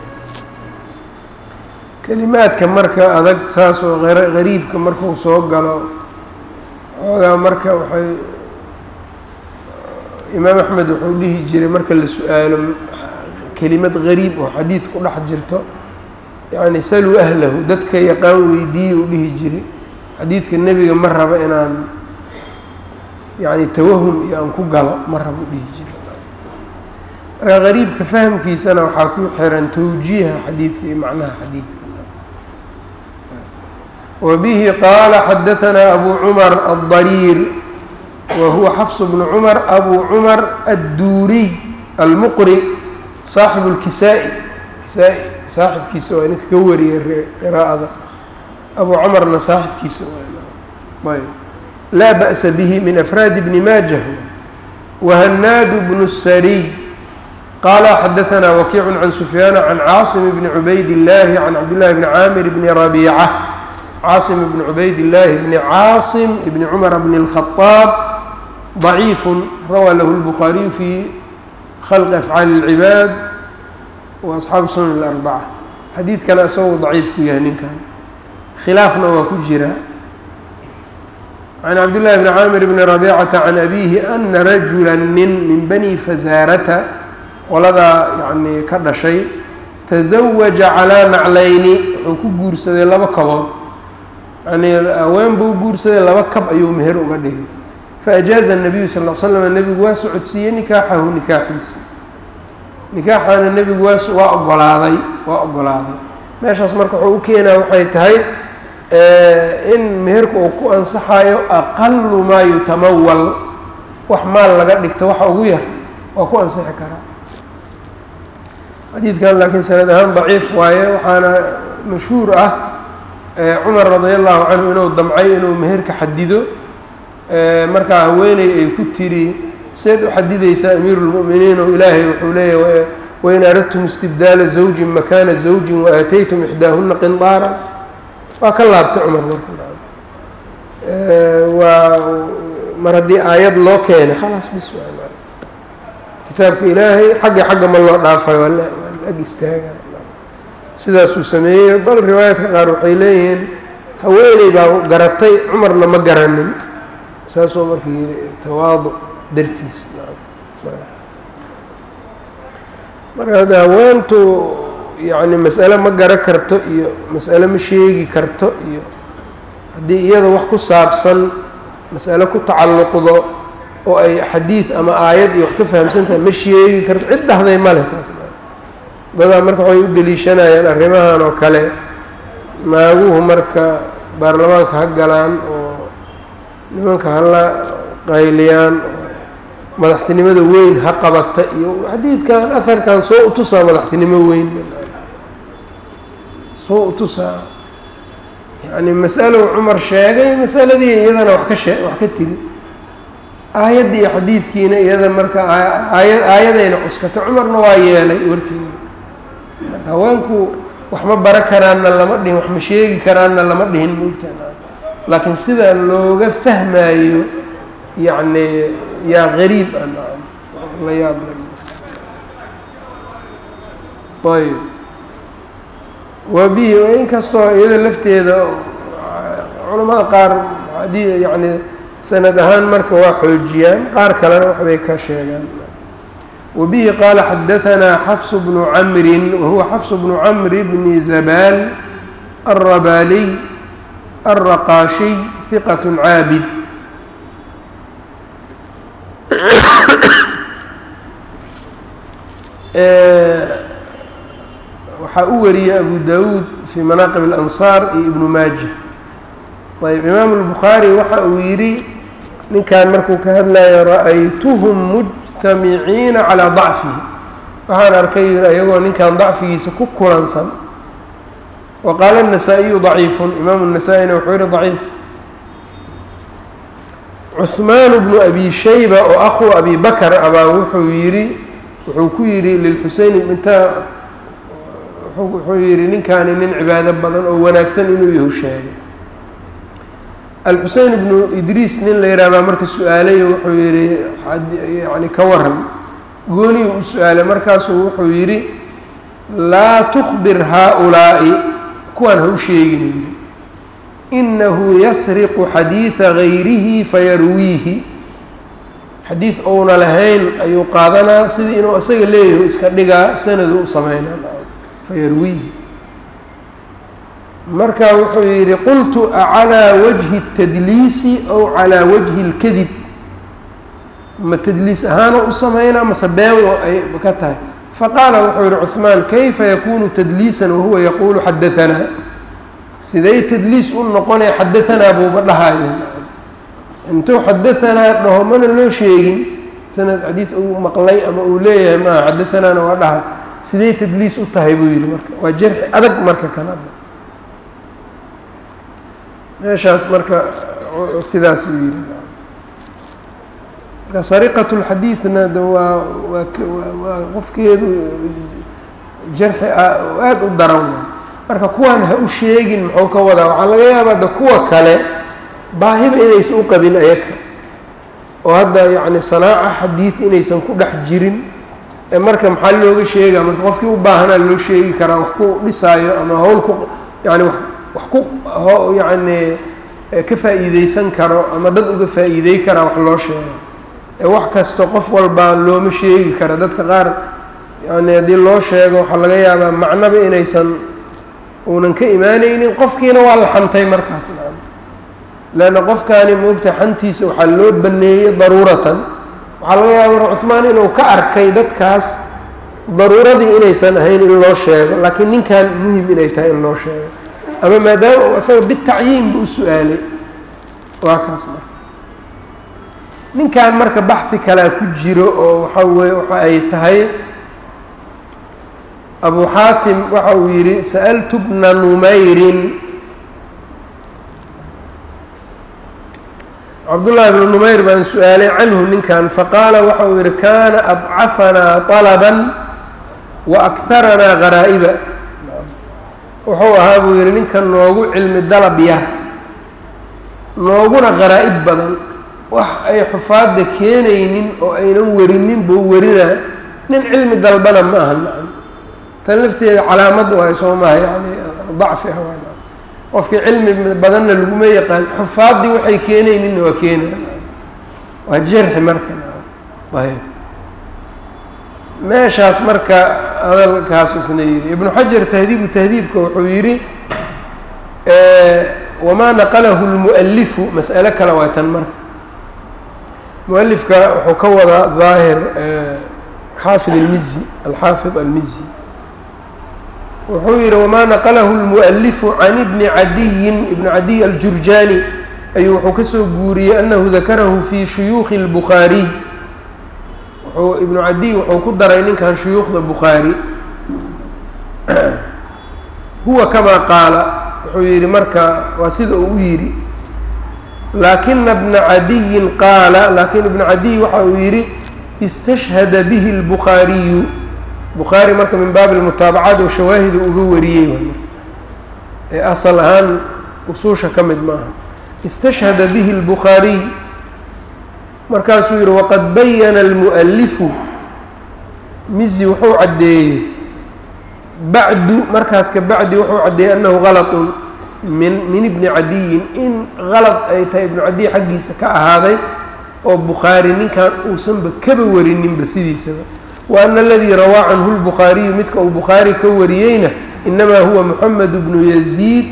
S1: kelimaadka marka adag saas oo gariibka markuu soo galo xoogaa marka waxay imaam axmed wuxuu dhihi jiray marka la su-aalo kelimad gariib oo xadiid ku dhex jirto yacni saluu ahlahu dadka yaqaan weydiiye uu dhihi jiray xadiidka nebiga ma raba inaan yacni tawahum iyo aan ku galo ma raba u dhihi jiray marka gariibka fahamkiisana waxaa ku xiran tawjiiha xadiidka iyo macnaha xadiidka وبه qال xdثnا أbو cمر الضرير وهuوa xفص بن cمر أbو cمر الdurي المqري صاaحب الkisاء kisaa saaxibkiisa waa ninka ka wariyay qراءada أbو cمرna saaxibkiisa ayb laa بأس bه min أفrاad بن mاجة وهناad بن السري qال xdثnا وkيع عن سفyان عن cاaصم بن عبayd اللh عن cبد لله بن cاmر بن ربيعة cاaصم بن عubayd اللahi بن cاaصم بن cمر بن الخطاaب ضعيif rawى lh الbخاaرiي في khلq أfعاaل العباad وأصxaabu sunan الأربcة xadiidkana isagoo ضaciif ku yahay ninkan khilaafna waa ku jira عن cabd للhi بن cاmر بن ربيcة عن أbيه أna رaجuلا nin min bني فزاarةa qoladaa yani ka dhashay تزawaجa عalىa naclayni wuxuu ku guursaday laba kabood yani haween buu guursaday laba kab ayuu meher uga dhigay faajaaza الnabiyu sal l slam nebigu waa socodsiiyey nikaaxahu nikaaxiisa nikaaxaana nebigu waa waa ogolaaday waa ogolaaday meeshaas marka wuxuu u keenaa waxay tahay in meherka uu ku ansaxayo aqalu maa yutamawal wax maal laga dhigto waxa ugu yar waa ku ansixi karaa xadiidkan laakiin sanad ahaan daciif waaye waxaana mashhuur ah cumar radi allahu canhu inuu damcay inuu meherka xadido markaa haweeney ay ku tiri seed u xadidaysaa amiiru lmu'miniin oo ilaahay wuxuu leeyahy wain aradtum istibdaala zawjin makaana zawjin waaataytum ixdaahuna qindaaran waa ka laabtay cumar marka waa mar haddii aayad loo keenay khalaas bis waa kitaabka ilaahay xagga xagga ma loo dhaafay waa la ag istaaga sidaasuu sameeyey bal riwaayaadka qaar waxay leeyihiin haweeney baa garatay cumarna ma garanin saasuu marka yidhi tawaaduc dartiis marka hadda haweentu yacni mas'ale ma garo karto iyo mas'ale ma sheegi karto iyo haddii iyada wax ku saabsan mas'ale ku tacalluqdo oo ay xadiid ama aayad iyo wax ka fahamsan tahay ma sheegi karto cid dhahday ma leh taas dadaa marka waxay u deliishanayaan arrimahan oo kale naaguhu marka baarlamaanka ha galaan oo nimanka hala qayliyaan madaxtinimada weyn ha qabata iyo xadiidkan aharkan soo utusaa madaxtinimo weyn soo utusaa yani mas'alo cumar sheegay masaladii iyadana wax ka shee wax ka tiri aayaddii iyo xadiidkiina iyada marka aaya aayadayna cuskata cumarna waa yeelay warkiina marka haweenku wax ma bara karaanna lama dhihin wax ma sheegi karaanna lama dhihin moogtaan laakiin sidaa looga fahmaayo yacni yaa gariib ah nacam la yaab ayb wa bihi inkastoo iyada lafteeda culamada qaar haddii yacni sanad ahaan marka waa xoojiyaan qaar kalena waxbay ka sheegaan وبه qال xdثnا xفص بن عمr وهuوa xفص بن عمر بن زبال الرباlي الرqاشي ثقة cاabد waxaa u wariyey أbو dاود في مناqب الأنصاr iyo iبن maaجة ayb imaam البخاarي waxa uu yihi ninkan markuu ka hadlayo ra'aytuhum mujtamiciina calaa dacfihi waxaan arkay yiri iyagoo ninkan dacfigiisa ku kulansan wa qaala الnasaa-iyu daciifun imaamu الnasaa-ina wuxuu yihi daciif cuثmaan bnu abi shayba oo akhu abi bakr abaa wuxuu yidhi wuxuu ku yidhi lilxuseyn intaa wuxuu yihi ninkaani nin cibaado badan oo wanaagsan inuu yahu sheegay alxusein ibnu idriis nin la yidhaha baa marka su-aalay wuxuu yidhi yani ka waran gooniyu u su-aalay markaasuu wuxuu yidhi laa tukbir haa-ulaa'i kuwaan ha u sheegin yidhi inahu yasriqu xadiida gayrihi fayarwiihi xadiid ouna lahayn ayuu qaadanaa sidii inuu isaga leeyahay iska dhigaa sanadu u sameynaa fayarwiihi marka wuxuu yidhi qultu acalىa wajhi الtadliisi ow calىa wajhi اlkadib ma tadliis ahaana u sameynaa mase been ay ka tahay faqaala wuxuu yihi cuثmaan kayfa yakunu tadliisan wahuwa yaquulu xadaanaa siday tadliis u noqonaya xadaanaa buuba dhahaya intuu xadaanaa dhaho mana loo sheegin sanad xadiid uu maqlay ama uu leeyahay maaha xadaanaana waa dhaha siday tadliis u tahay buu yihi marka waa jarxi adag marka kana meeshaas marka sidaas uu yihi marka sariqat اlxadiidna de waa waa waa qofkeedu jarxi aada u daran wa marka kuwaan ha u sheegin muxuu ka wadaa waxaa laga yaabaa de kuwa kale baahiba inaysan u qabin ayaka oo hadda yacni sanaaca xadiid inaysan ku dhex jirin ee marka maxaa looga sheegaa marka qofkii u baahanaa loo sheegi karaa wax ku dhisaayo ama hawl ku yani wa wax ku yacni ka faa'iideysan karo ama dad uga faa'iidey karaa wax loo sheego ee wax kasta qof walbaa looma sheegi kara dadka qaar yani haddii loo sheego waxaa laga yaabaa macnaba inaysan uunan ka imaaneynin qofkiina waa la xantay markaas leanna qofkaani moogta xantiisa waxaa loo baneeyey daruuratan waxaa laga yaaba mar cuثmaan inuu ka arkay dadkaas daruuradii inaysan ahayn in loo sheego laakiin ninkan muhim inay tahay in loo sheego ama maadaama uu asaga bitacyiin bu u su-aalay waa kaas marka ninkan marka baxdi kalea ku jiro oo waxa weye waxa ay tahay abu xaatim waxa uu yidhi sa'altu bna numayrin cabdullaahi bnu numayr baan su-aalay canhu ninkan faqaala waxa uu yihi kana adcafanaa طalaban wa akharanaa garaa'iba wuxuu ahaa buu yihi ninkan noogu cilmi dalab yar nooguna qaraa-ib badan wax ay xufaadda keenaynin oo aynan werinin buu werinaa nin cilmi dalbana ma aha nacam tan lafteeda calaamad waay soo maha yani dacfi ah waa qofkii cilmi badanna laguma yaqaan xufaaddii waxay keenayninna waa keenaya waa jarxi marka ayb meeshaas marka hadalkaas isna yidhi ibnu xajar tahdiibu tahdiibka wuxuu yidhi wamaa naqalahu lmu'alifu mas'alo kale waa tan marka mualifka wuxuu ka wadaa daahir xaafid almizi alxaafid almizi wuxuu yihi wamaa naqalahu lmu'alifu can ibni cadiyin ibni cadiy aljurjani ayuu wuxuu kasoo guuriyey anahu dakarahu fi shuyuukhi اlbukhaariy wuxuu ibnu cadiy wuxuu ku daray ninkan shuyuukhda bukhaari huwa kamaa qaala wuxuu yihi marka waa sida uu u yidhi laakina bna cadiyin qaala laakin ibnu cadiy waxa uu yidhi istashhada bihi اlbukhaariyu bukhaari marka min baabi lmutaabacaat oo shawaahida uga wariyey ee asal ahaan usuusha ka mid maaha istashhada bihi اlbukhaariy markaasuu yihi waqad bayana almu'alifu mizi wuxuu caddeeyey bacdu markaas ka bacdi wuxuu caddeeyey annahu galatun min min ibni cadiyin in galad ay tahay ibnu cadiy xaggiisa ka ahaaday oo bukhaari ninkan uusanba kaba warininba sidiisaba wa ana aladii rawaa canhu lbukhaariyu midka uu bukhaari ka wariyeyna inamaa huwa moxamed bnu yaziid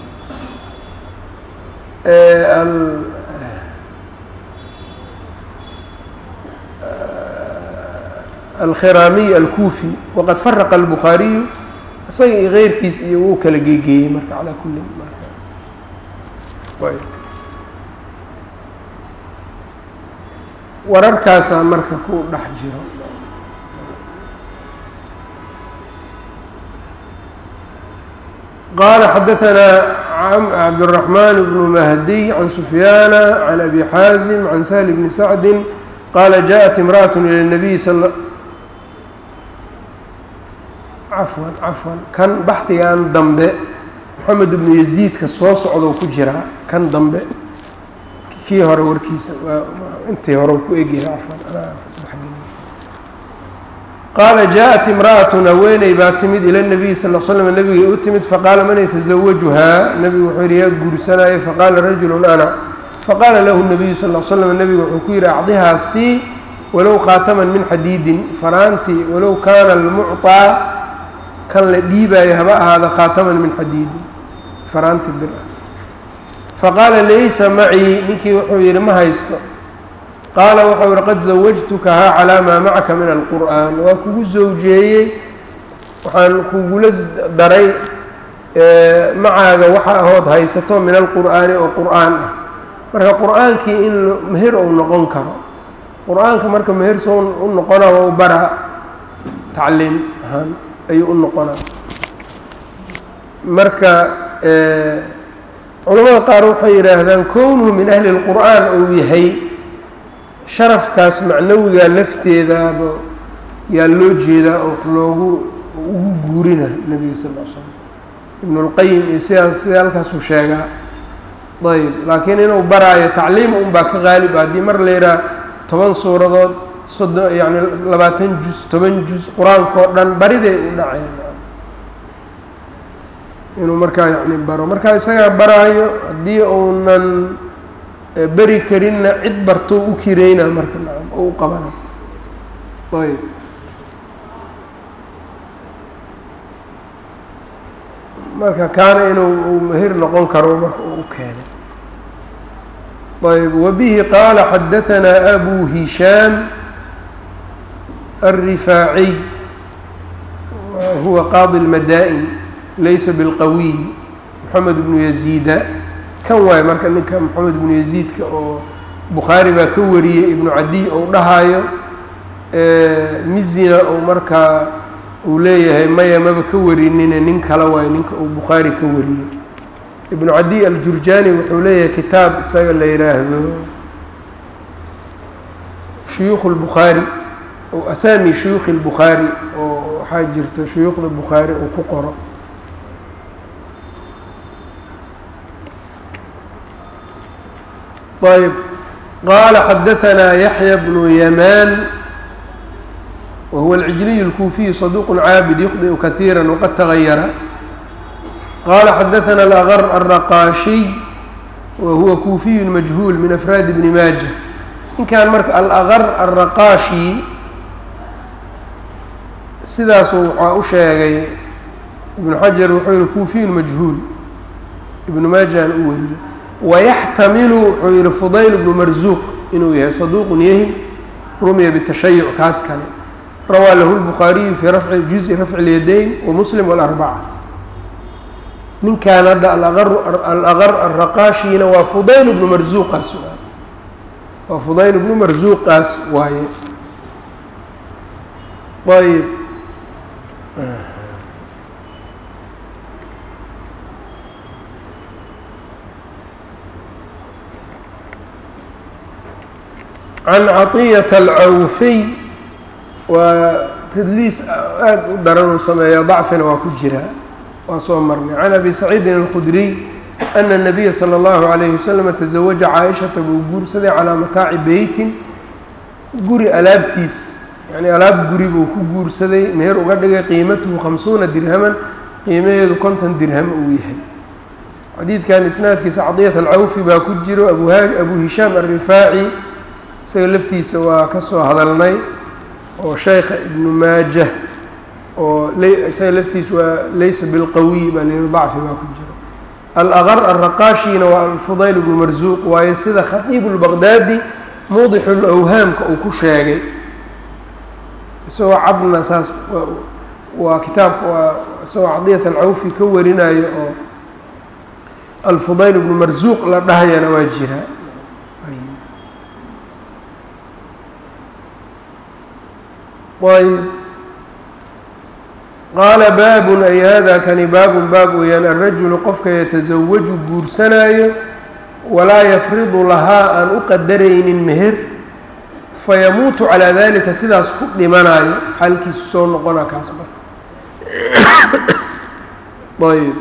S1: alkhiraamiy alkuufi waqad faraqa albukhaariyu isaga iyo keyrkiis iyo wuu kala geegeeyey marka calaa kulli marka wararkaasaa marka ku dhex jiro qaala xadaثanaa cabdالرaحman bnu mahdiy can sufyaana can abi xaazim can sahl bni sacdi qaala jaءat imraأaة ilى الnabiy sal cafwan cafwan kan baxdigan dambe moxamed ibnu yaziidka soo socdou ku jiraa kan dambe kii hore warkiisa intii hore ku egyahay cafwan qaala jaaءat imra'atun haweeney baa timid ila nabiyi sal l slam nabigay u timid faqaala man yataزawajuhaa nebigu wuxuu yihi yaa guursanaayo faqaala rajulu ana faqaala lahu nabiyu sal l slam nebigu wuxuu ku yihi acdihaa sii walow khaataman min xadiidin faraantii walow kaana almucطaa kan la dhiibaayo haba ahaada khaataman min xadiidin faraanti bir ah faqaala laysa macii ninkii wuxuu yidhi ma haysto qaala wuxuu yihi qad zawajtukahaa calaa maa macaka min alqur'aan waa kugu zawjeeyey waxaan kugula daray macaaga waxa ahood haysato min alqur'aani oo qur'aan ah marka qur'aankii in meher ou noqon karo qur-aanka marka meher soo u noqona waa u baraa tacliim ahaan ayuu u noqonaa marka culamada qaar waxay yidhaahdaan kownuhu min ahli اlqur'aan ou yahay sharafkaas macnawiga lafteedaaba yaa loo jeedaa oo loogu ugu guurina nebiga sal l slam ibn اlqayim iyo sidaas sida halkaasuu sheegaa ayb laakiin inuu baraayo tacliim un baa ka qaalib ah haddii mar la yidhaha toban suuradood soddon yani labaatan juz toban juz qur-aanka oo dhan bariday u dhaceen inuu markaa yani baro markaa isagaa baraayo haddii uunan beri karinna cid barto u kireyna marka nacam oo u qabana ayb marka kaana inuu mehir noqon karo marka uu keenay ayb wbihi qaala xadaثanaa abu hishaam الrifaaciy huwa qaadi اlmadaa'in laysa bilqawiy moxamed bnu yaziida kan waayo marka ninka moxamed bnu yaziidka oo bukhaari baa ka wariyey ibnu cadiy ou dhahaayo mizina ou markaa uu leeyahay maya maba ka warinine nin kale waayo ninka uu bukhaari ka wariyey ibnu cadiy aljurjani wuxuu leeyahay kitaab isaga la yidhaahdo shuyuukh اlbukhaari o asaami shuyuukhi اlbukhaari oo waxaa jirta shuyuukhda bukhaari uu ku qoro ayb qaala xadaanaa yaxya bnu yamaan wahuwa alcijliy اlkuufiyu saduq caabid yukhdiu kahiira waqad tagayara qala xadaana alaqr alraqaashiy wahuwa kuufiyu majhuul min afraadi bni maaja ninkan marka alaqr alraqaashi sidaasu waxaa u sheegay ibnu xajar wuxuu yihi kuufiyun majhuul ibnu maajaan u weriye wayaxtamilu wuxuu yihi fudayl bnu marzuuq inuu yahay saduuqun yahim rumiya bitashayuc kaas kale rawaa lahu lbukhaariyu fii rafci juzi rafci اlyadayn wamuslim walarbaca ninkan hadda alaqar alraqaashina waa fudayl bnu marzuuqaas waay waa fudayl bnu marzuuqaas waaye ayb can caطiyata alcawfiy waa tadliis aada u daran uu sameeya dacfina waa ku jiraa waa soo marnay can abi saciidin alkhudriy ana الnabiya salى اllahu عalayhi waslama taزawaja caaishata buu guursaday calaa mataaci beytin guri alaabtiis yani alaab guri buu ku guursaday meher uga dhigay qiimatuhu khamsuuna dirhaman qiimaheedu konton dirham uu yahay xadiidkan isnaadkiisa cadiyat alcawfi baa ku jiro abu abu hishaam alrifaaci isaga laftiisa waa ka soo hadalnay oo sheykha ibnu maajah oo isaga laftiisa waa laysa bilqawiy baa layihi dacfi baa ku jiro alaqar alraqaashina waa alfudayl bnu marzuuq waayo sida khatiibu lbaqdaadi muudixu lawhaamka uu ku sheegay isagoo cabna saas waa kitaabka waa isagoo cadiyat alcawfi ka warinayo oo alfudayl bnu marzuuq la dhahayana waa jiraa ayb qaala baabun ay hada kani baabun baab weeyaan alrajulu qofka yatasawaju guursanaayo walaa yafridu lahaa aan u qadaraynin meher fayamuutu calaa dalika sidaas ku dhimanaayo xalkiisu soo noqona kaas marka ayb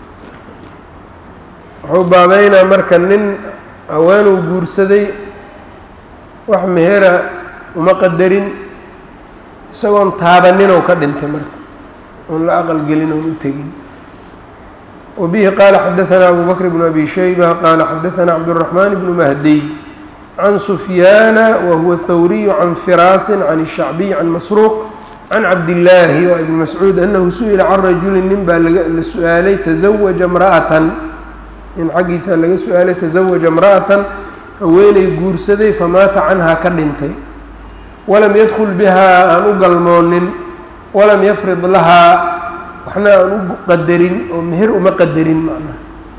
S1: wuxuu baabeynaa marka nin haweenuu guursaday wax mehera uma qadarin isagoon taabaninoo ka dhintay marka oon la aqal gelin oon u tegin wa bihi qaala xadaanaa abu bakr bnu abi shayba qaala xadaanaa cabdالraxmaan bnu mahdiy can sufyaana wa huwa thawriyu can firaasin can الshacbiy can masruuq can cabdillaahi waa ibni mascuud anahu su-ila can rajulin nin baa la su-aalay tazawaja mra'atan nin xaggiisa laga su-aalay tazawaja imra'atan haweenay guursaday famaata canhaa ka dhintay walam yadkul bihaa aan u galmoonin walam yafrid lahaa waxna aan u qadarin oo meher uma qadarin macnaha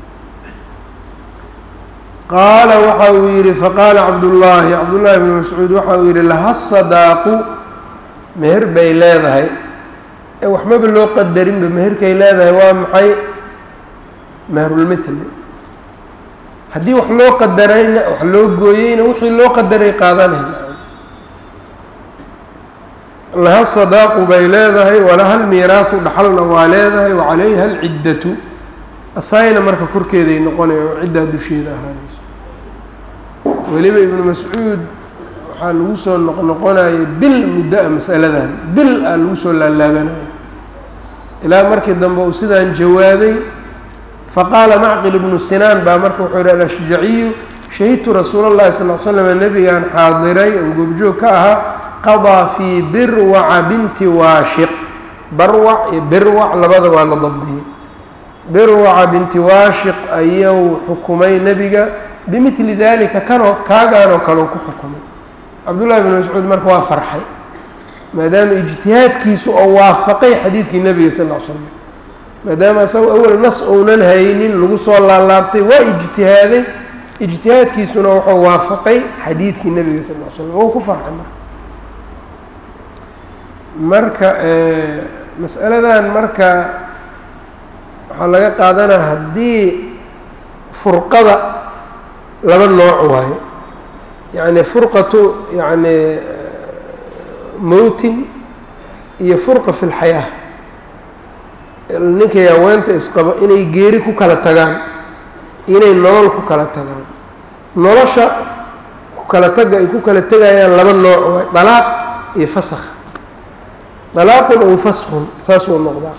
S1: qaala waxa uu yidhi faqaala cabdullaahi cabdullaahi bni mascuud waxa uu yidhi laha sadaaqu meher bay leedahay ee waxmaba loo qadarinba meherkay leedahay waa maxay meherulmithli haddii wax loo qadarayna wax loo gooyeyna wixii loo qadaray qaadanayna laha sadaaqu bay leedahay walaha almiiraasu dhaxalna waa leedahay wacalayha alciddatu asayna marka korkeeday noqonay oo ciddaa dusheeda ahaanayso weliba ibnu mascuud waxaa lagu soo noqnoqonayay bil muddo-a masaladan bil aa lagu soo laalaabanaya ilaa markii dambe uu sidaan jawaabay faqaala macqil ibnu sinaan baa marka wuxuu yihi alashjaciyu shahidtu rasuula اllahi sal l slam nebigaan xaadiray oo goobjoog ka ahaa qadaa fii birwaca binti waashiq barwac iyo birwac labada waa la dabdiyey birwaca binti waashiq ayuu xukumay nebiga bimidli dalika kanoo kaagaanoo kaleu ku xukumay cabdullahi bn mascuud marka waa farxay maadaama ijtihaadkiisu oo waafaqay xadiidkii nebiga sal l slam maadaama isaga awel nas ounan haynin lagu soo laalaabtay waa ijtihaaday ijtihaadkiisuna wuxuu waafaqay xadiidkii nebiga sal l slam wou ku farxay marka marka mas'aladan marka waxaa laga qaadanaa haddii furqada laba nooc waayo yacni furqatu yacni mowtin iyo furqa fi lxayaa ninkay haweenta isqabo inay geeri ku kala tagaan inay nolol ku kala tagaan nolosha ku kala taga ay ku kala tegayaan laba nooc waay dalaaq iyo fasakh dalaaqun ow faskun saasuu noqdaa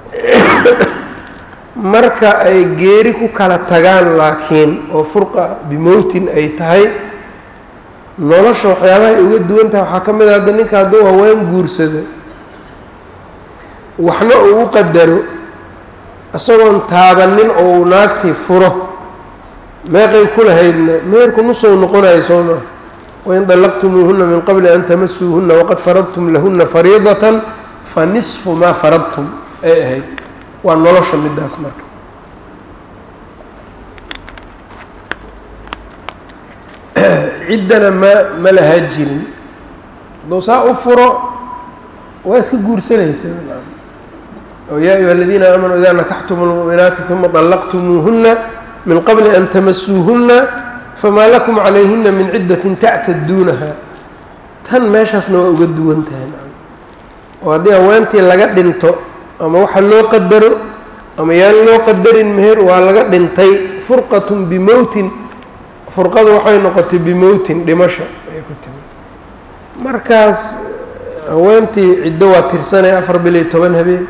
S1: marka ay geeri ku kala tagaan laakiin oo furqa bimowtin ay tahay nolosha waxyaabahay uga duwan tahay waxaa ka mid a hadda ninka hadduu haween guursado waxna uu u qadaro isagoon taabanin oo uu naagtii furo meeqay ku lahaydna meerku nusou noqonayo soo maa wain dallaqtumuuhuna min qabli an tamasuuhuna waqad faradtum lahuna fariidatan fa nisfu maa faradtum ay ahayd waa nolosha midaas marka ciddana ma ma lahaa jirin hadduu saa u furo waa iska guursanaysa oo yaa ayuha aladiina aamanuu idaa nakaxtum lmu'minaati uma طallaqtumuuhuna min qabli an tamasuuhuna famaa lakum calayhina min ciddatin tactaduunaha tan meeshaasna waa uga duwan tahay oo haddii haweentii laga dhinto ama waxa loo qadaro ama yaan loo qadarin meher waa laga dhintay furqatun bimowtin furqadu waxay noqotay bimowtin dhimasho ayay ku timi markaas haweentii ciddo waa tirsanaya afar bil iyo toban habeen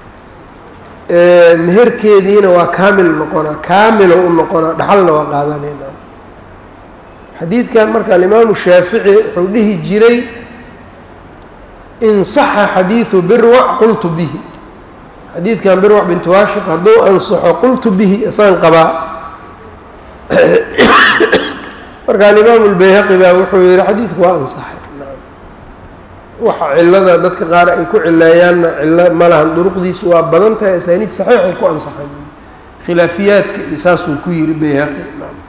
S1: meherkeediina waa kaamil noqonaa kaamilo u noqonaa dhaxalna waa qaadanayna xadiidkan marka alimaamu shaafici wuxuu dhihi jiray in saxa xadiidu birwac qultu bihi xadiidkan birwac bintu waashiq hadduu ansaxo qultu bihi isaan qabaa marka alimaamu lbayhaqi baa wuxuu yihi xadiidku waa ansaxay waxa cilada dadka qaar ay ku cileeyaanna cilo ma lahan duruqdiisu waa badan tahay asaaniid saxiixay ku ansaxay khilaafiyaadka iyo saasuu ku yihi bayhaqi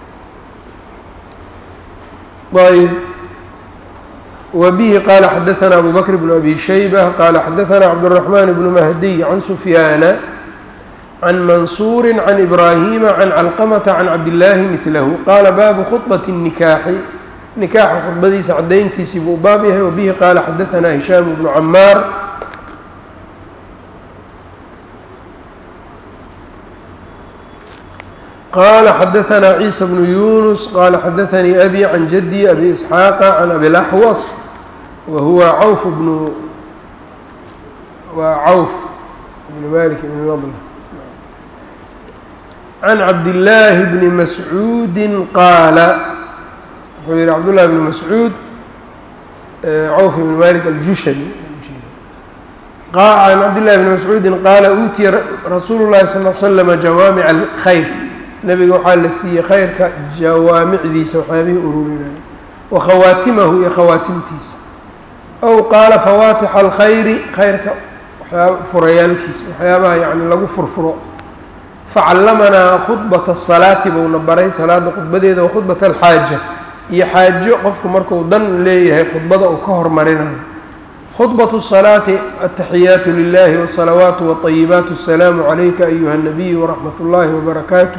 S1: ayb wbihi qala xadaثna abu bakr bn abi shaybة qala xadaثna cabdالرaحman bn mahdiy can sufyaana can mansuuri can ibrahima can calqmta can cabdillaahi milahu qaala baabu khuطbaة الnikaaxi nikaaxa khudbadiisa cadayntiisii buu baab yahay wabihi qaala xadaثna hishaam bnu camaar qala xadaثna ciisa bnu yunus qala xadaثanii abi can jadي abi isxaaqa can abi laxwas wa huwa cawf bnu waa cawf bnu malik bn nadl can cabdillaahi bni mascuudi qaala wuxuu yihi cabdullahi bni mascuud cawf bn malik aljushani can cabdillahi bni mascuudi qaala uutiya rasuulu llahi sal l slama jawaamic alkhayr nebiga waxaa la siiyey khayrka jawaamicdiisa waxyaabihii ururinaya wa khawaatimahu iyo khawaatimtiisa ow qaala fawaatixa alkhayri khayrka waxyaaba furayaalkiisa waxyaabaha yani lagu furfuro facallamanaa khudbata asalaati buuna baray salaada khudbadeeda wa khudbata alxaaja iyo xaajo qofku marku dan leeyahay khudbada uu ka hormarinayo khudbatu salaati ataxiyaatu lilahi wsalawaatu wطayibaatu asalaamu calayka ayuha nabiy waraxmat اllahi wbarakaatu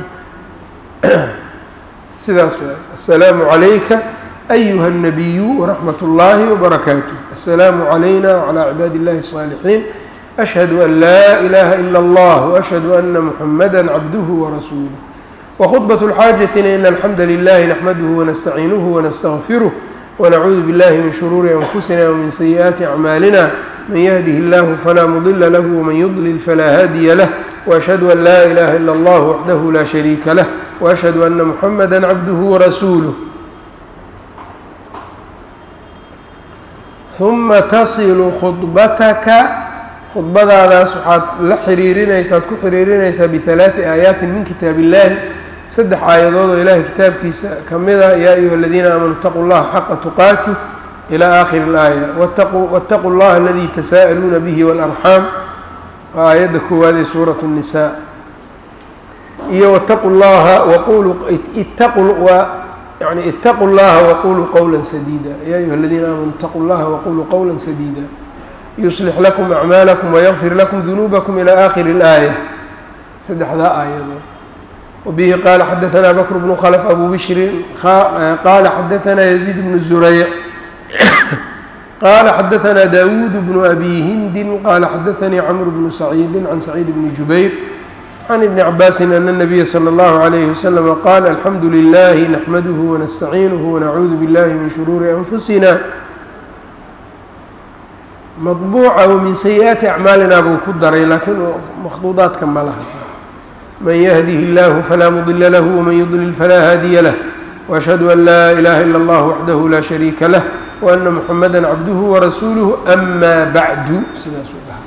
S1: sidaas waay aلsalaamu عalayka أyuha الnabiyu wraxmat اllahi wbarakaatuh aلsalaamu عalayna wعalى cibaadi اllahi الصاalixiin ashhadu an laa ilaha ilا اllah وashhadu ana muxamada cabduhu warasuuluh wkhudbaة اlxaajatina in alxamda lilahi naxmaduhu wanastaciinuhu wanastغfiruh wnacuudu biاllahi min shuruuri anfusina wmin sayi'aati acmaalina man yهdih اllah falaa mudila lah wman yudlil falaa haadiya lah وأشhهd أn laa إlaha ilا اllah waxdah la شhariika lah وأشhهd أna mحamada cabduh وrasuuluه ثuma tasilu khudbataka khudbadaadaas waxaad la xiriirinaysaa ad ku xiriirinaysaa biثalaaثi aayaatin min kitaab illahi saddex aayadood oo ilahay kitaabkiisa ka mida yaa ayuha اladiina aamanuu اtaquu اllaha xaqa tuqaatih ilى aakhiri اlaaya wاtaquu اllaha aladii tasaa'aluuna bih wاlأrxaam waa aayadda koowaad ee suurat الnisaa iyo wاtaquu llaha waqulu itaqu waa yani itaquu llaha waquluu qowla sadiida ya ayuha aladiina aamanuu itaquu llaha waquluu qowla sadiida yuslix lakum acmaalakum wayغfir lakum dunuubakum ilى aakhiri اlaaya saddexdaa aayadood wabihi qaala xadaثna bakr bnu khlf abu bishrin qaala xadaثna yaziid bnu zurayc qala xadaثna dawuud bnu abi hindi qala xadaثanii cmr bnu saciidi can saciid bni jubayr can ibni cabaasin ana الnabiya slى اllahu عalayhi waslama qaal alxamdu lilahi naxmaduhu wanastaciinuhu wanacuudu biاllahi min shuruuri anfusina maطbuuca w min sayi-aati acmaalina buu ku daray laakiin makhduudaadka ma laha saas man yahdihi اllahu falaa mudila lahu wman yudlil falaa haadiya lah وأشhهadu an laa إlaha ilا اllah waxdahu laa shariika lah وأna mحamada cabduhu warasuuluhu ama bacdu sidaasuu dhaha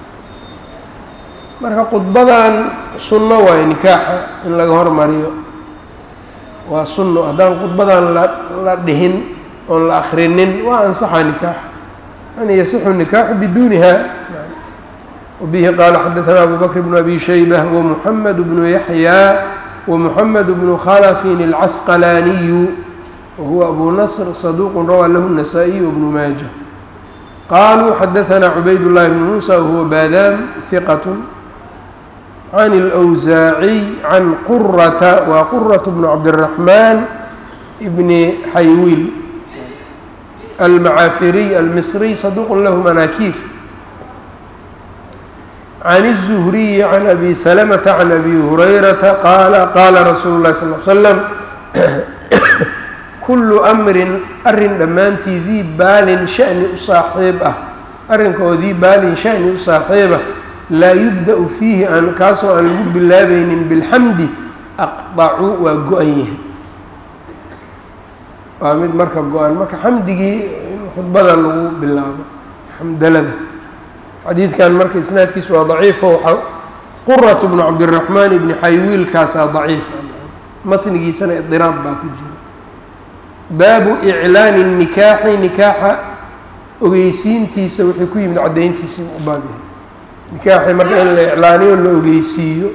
S1: marka khudbadan sunno waayo nikaaxa in laga hormariyo waa sunno haddaan khudbadan la dhihin oon la akrinin waa ansaxa nikaaxa an yasixu nikaaxu biduniha wbihi qaala xadaثna abu bakr bn abi shaybة wمحamed bnu yaحyى ومحمد بن khلف العسqلاني وهو أbو نصر صدوq rawى lh النسائي وبن mاجة qالوا xdثna عبayd اللh بن موسى وهو bاdاm ثqة عن الأوزاعي عن qرة wa qرة بن عبدالرحمن بن حyويل المعافري المصري صدوq lh مناkيr عن الزهري عن أbي سلمة عن أbي هريرة qال qاla رsuuل الlahi صلى اه عل سلم كل أمri arin dhammaantii dii baalin شhأni u saaxiib ah arrinka oo dii baalin شhأni u saaxiibah laa يubدأ فيihi aan kaasoo aan lagu bilaabaynin bالxamdi أqطcu waa go-an yahay waa mid marka go-an marka xamdigii in khudbada lagu bilaabo xamdalada xadiidkan marka isnaadkiisu waa daciifo waxaa quratu bnu cabdiraxmaan ibni xaywiilkaasaa daciifa matnigiisana idiraab baa ku jira baabu iclaani nikaaxi nikaaxa ogeysiintiisa wixii ku yimid caddayntiisa u baab yahay nikaaxi marka in la iclaaniyo la ogeysiiyo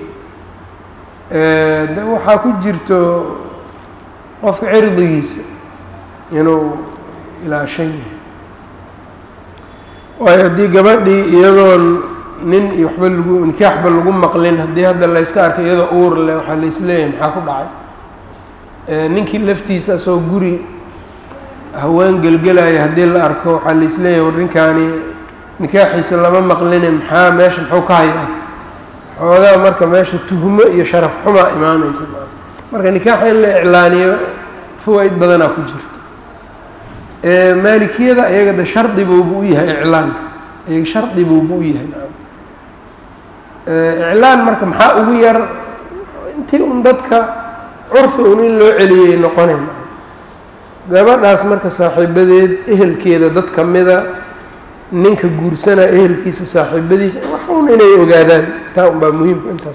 S1: de waxaa ku jirto qofka cirdigiisa inuu ilaashan yahay waayo haddii gabadhii iyadoon nin iyo waxba lagu nikaaxba lagu maqlin haddii hadda la yska arkay iyadoo uur leh waxaa la isleeyahay maxaa ku dhacay ninkii laftiisa asagoo guri haween gelgelaya haddii la arko waxaa la isleeyahay war ninkaani nikaaxiisa lama maqline maxaa meesha muxuu ka hayaa xoogaa marka meesha tuhmo iyo sharaf xumaa imaanaysa marka nikaaxa in la iclaaniyo fawaa'id badanaa ku jirta maalikiyada ayaga de shardi buubu u yahay iclaanka ayaga shardi buubu u yahay iclaan marka maxaa ugu yar intii un dadka curfi un in loo celiyay noqonayn gabadhaas marka saaxiibadeed ehelkeeda dad ka mida ninka guursanaa ehelkiisa saaxiibadiisa wax un inay ogaadaan taa un baa muhiimka intaas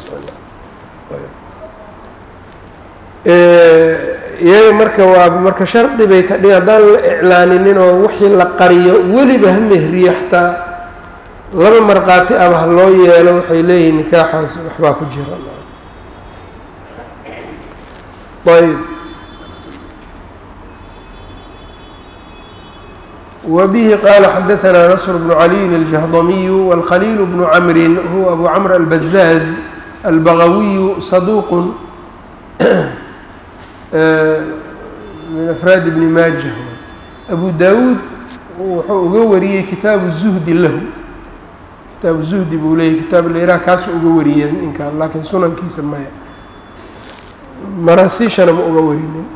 S1: iyaga marka waa marka shardi bay ka dhig haddaan la iclaaninin oo wixii la qariyo weliba ha mehriyo xataa laba markhaati aba ha loo yeelo waxay leeyihin nikaaxaas waxbaa ku jira ayb وبه qال xdثnا نصر بن علي الجهضمي والخليل بن عمر هو أbو cمر البزاز البغوي صدوq min أفrاad بن maaجة أbو dاwوd wuxuu uga wariyey kitaabu الزهdi lahu kitaabu زهdi buu leeyay kitaab lraa kaasu uga wariyey ninkan lakiin sunankiisa maya marasiishana ma uga warinin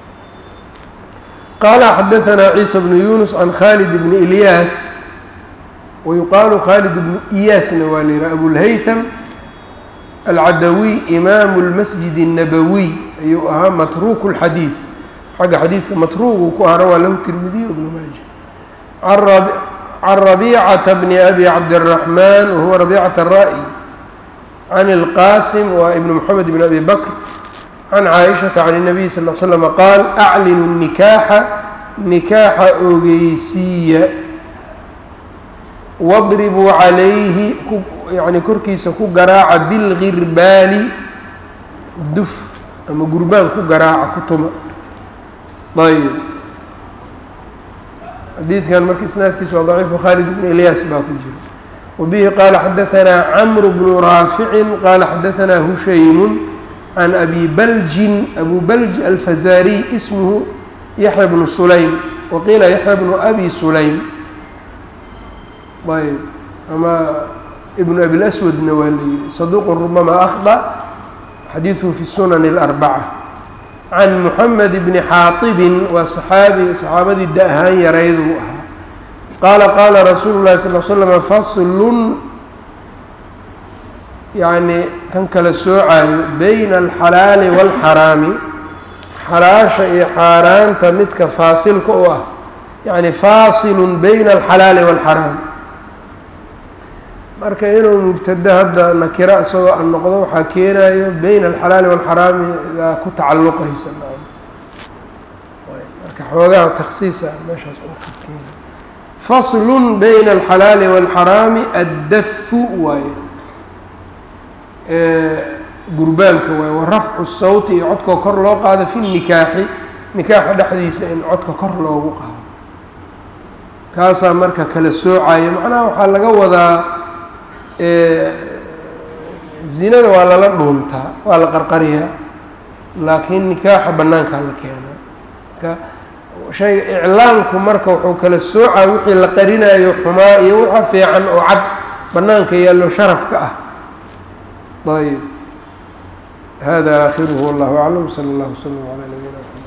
S1: qال xdثnا عيسى بن يuنس عن khالد بن إلyاس ويuqaaل khالد بن إyاasna waa l yihah أبوالhyثم العadوي إmاam الmasجد النbوي ayuu ahaa matruk الxadيiث xagga xadiidka matrugu ku ahna waa lahu تirmidiy بن maaجة عن ربيcة بن أbي cabدالرحمن وهuوa ربيcة الرأي عن الqاsم wa بن محمد بن أbي بكر can caaishata can الnabiy sal l slm qaal aclinu nikaaxa nikaaxa ogeysiiya wadribuu calayhi yani korkiisa ku garaaca bilgirbaali duf ama gurbaan ku garaaca ku tuma ayb xadiidkan marka isnaadkiisa waa daciifu khaalid bn ilyaas baa ku jira wabihi qaala xadaanaa camru bnu raaficin qaala xadaanaa hushaymu can abi baljin abu balj alfazariy ismhu yaxya bnu sulaym waqiila yaxya bnu abi sulaym ayb ama ibnu abilaswadna waa la yihi saduuqun rubama akhda xadiiduhu fi sunan اlarbaca can muxamed bni xaatibin waa saxaabi saxaabadii da ahaan yarayduu ahaa qaala qaala rasuulu llahi sal l slama faslun yacni kan kala soocayo bayna alxalaali wاlxaraami xalaasha iyo xaaraanta midka faasilka u ah yacni faasilun bayna alxalaali wاlxaraam marka inuu mubtado hadda nakiro isagoo an noqdo waxaa keenayo bayna alxalaali wاlxaraami daa ku tacalluqaysa marka xoogaha taksiisa meeshaas keena faslun bayna alxalaali wاlxaraami addafu waaye gurbaanka waaye wa rafcu sawti iyo codkoo kor loo qaado fi nikaaxi nikaaxa dhexdiisa in codka kor loogu qaado kaasaa marka kala soocaya macnaha waxaa laga wadaa zinada waa lala dhuuntaa waa la qarqariyaa laakiin nikaaxa bannaankaa la keenaa marka shayga iclaamku marka wuxuu kala soocaa wixii la qarinayo xumaa iyo waxa fiican oo cad bannaanka yaallo sharafka ah ayb hada aakhiruhu wallahu aclam sala allahu wslam calaa nabiyina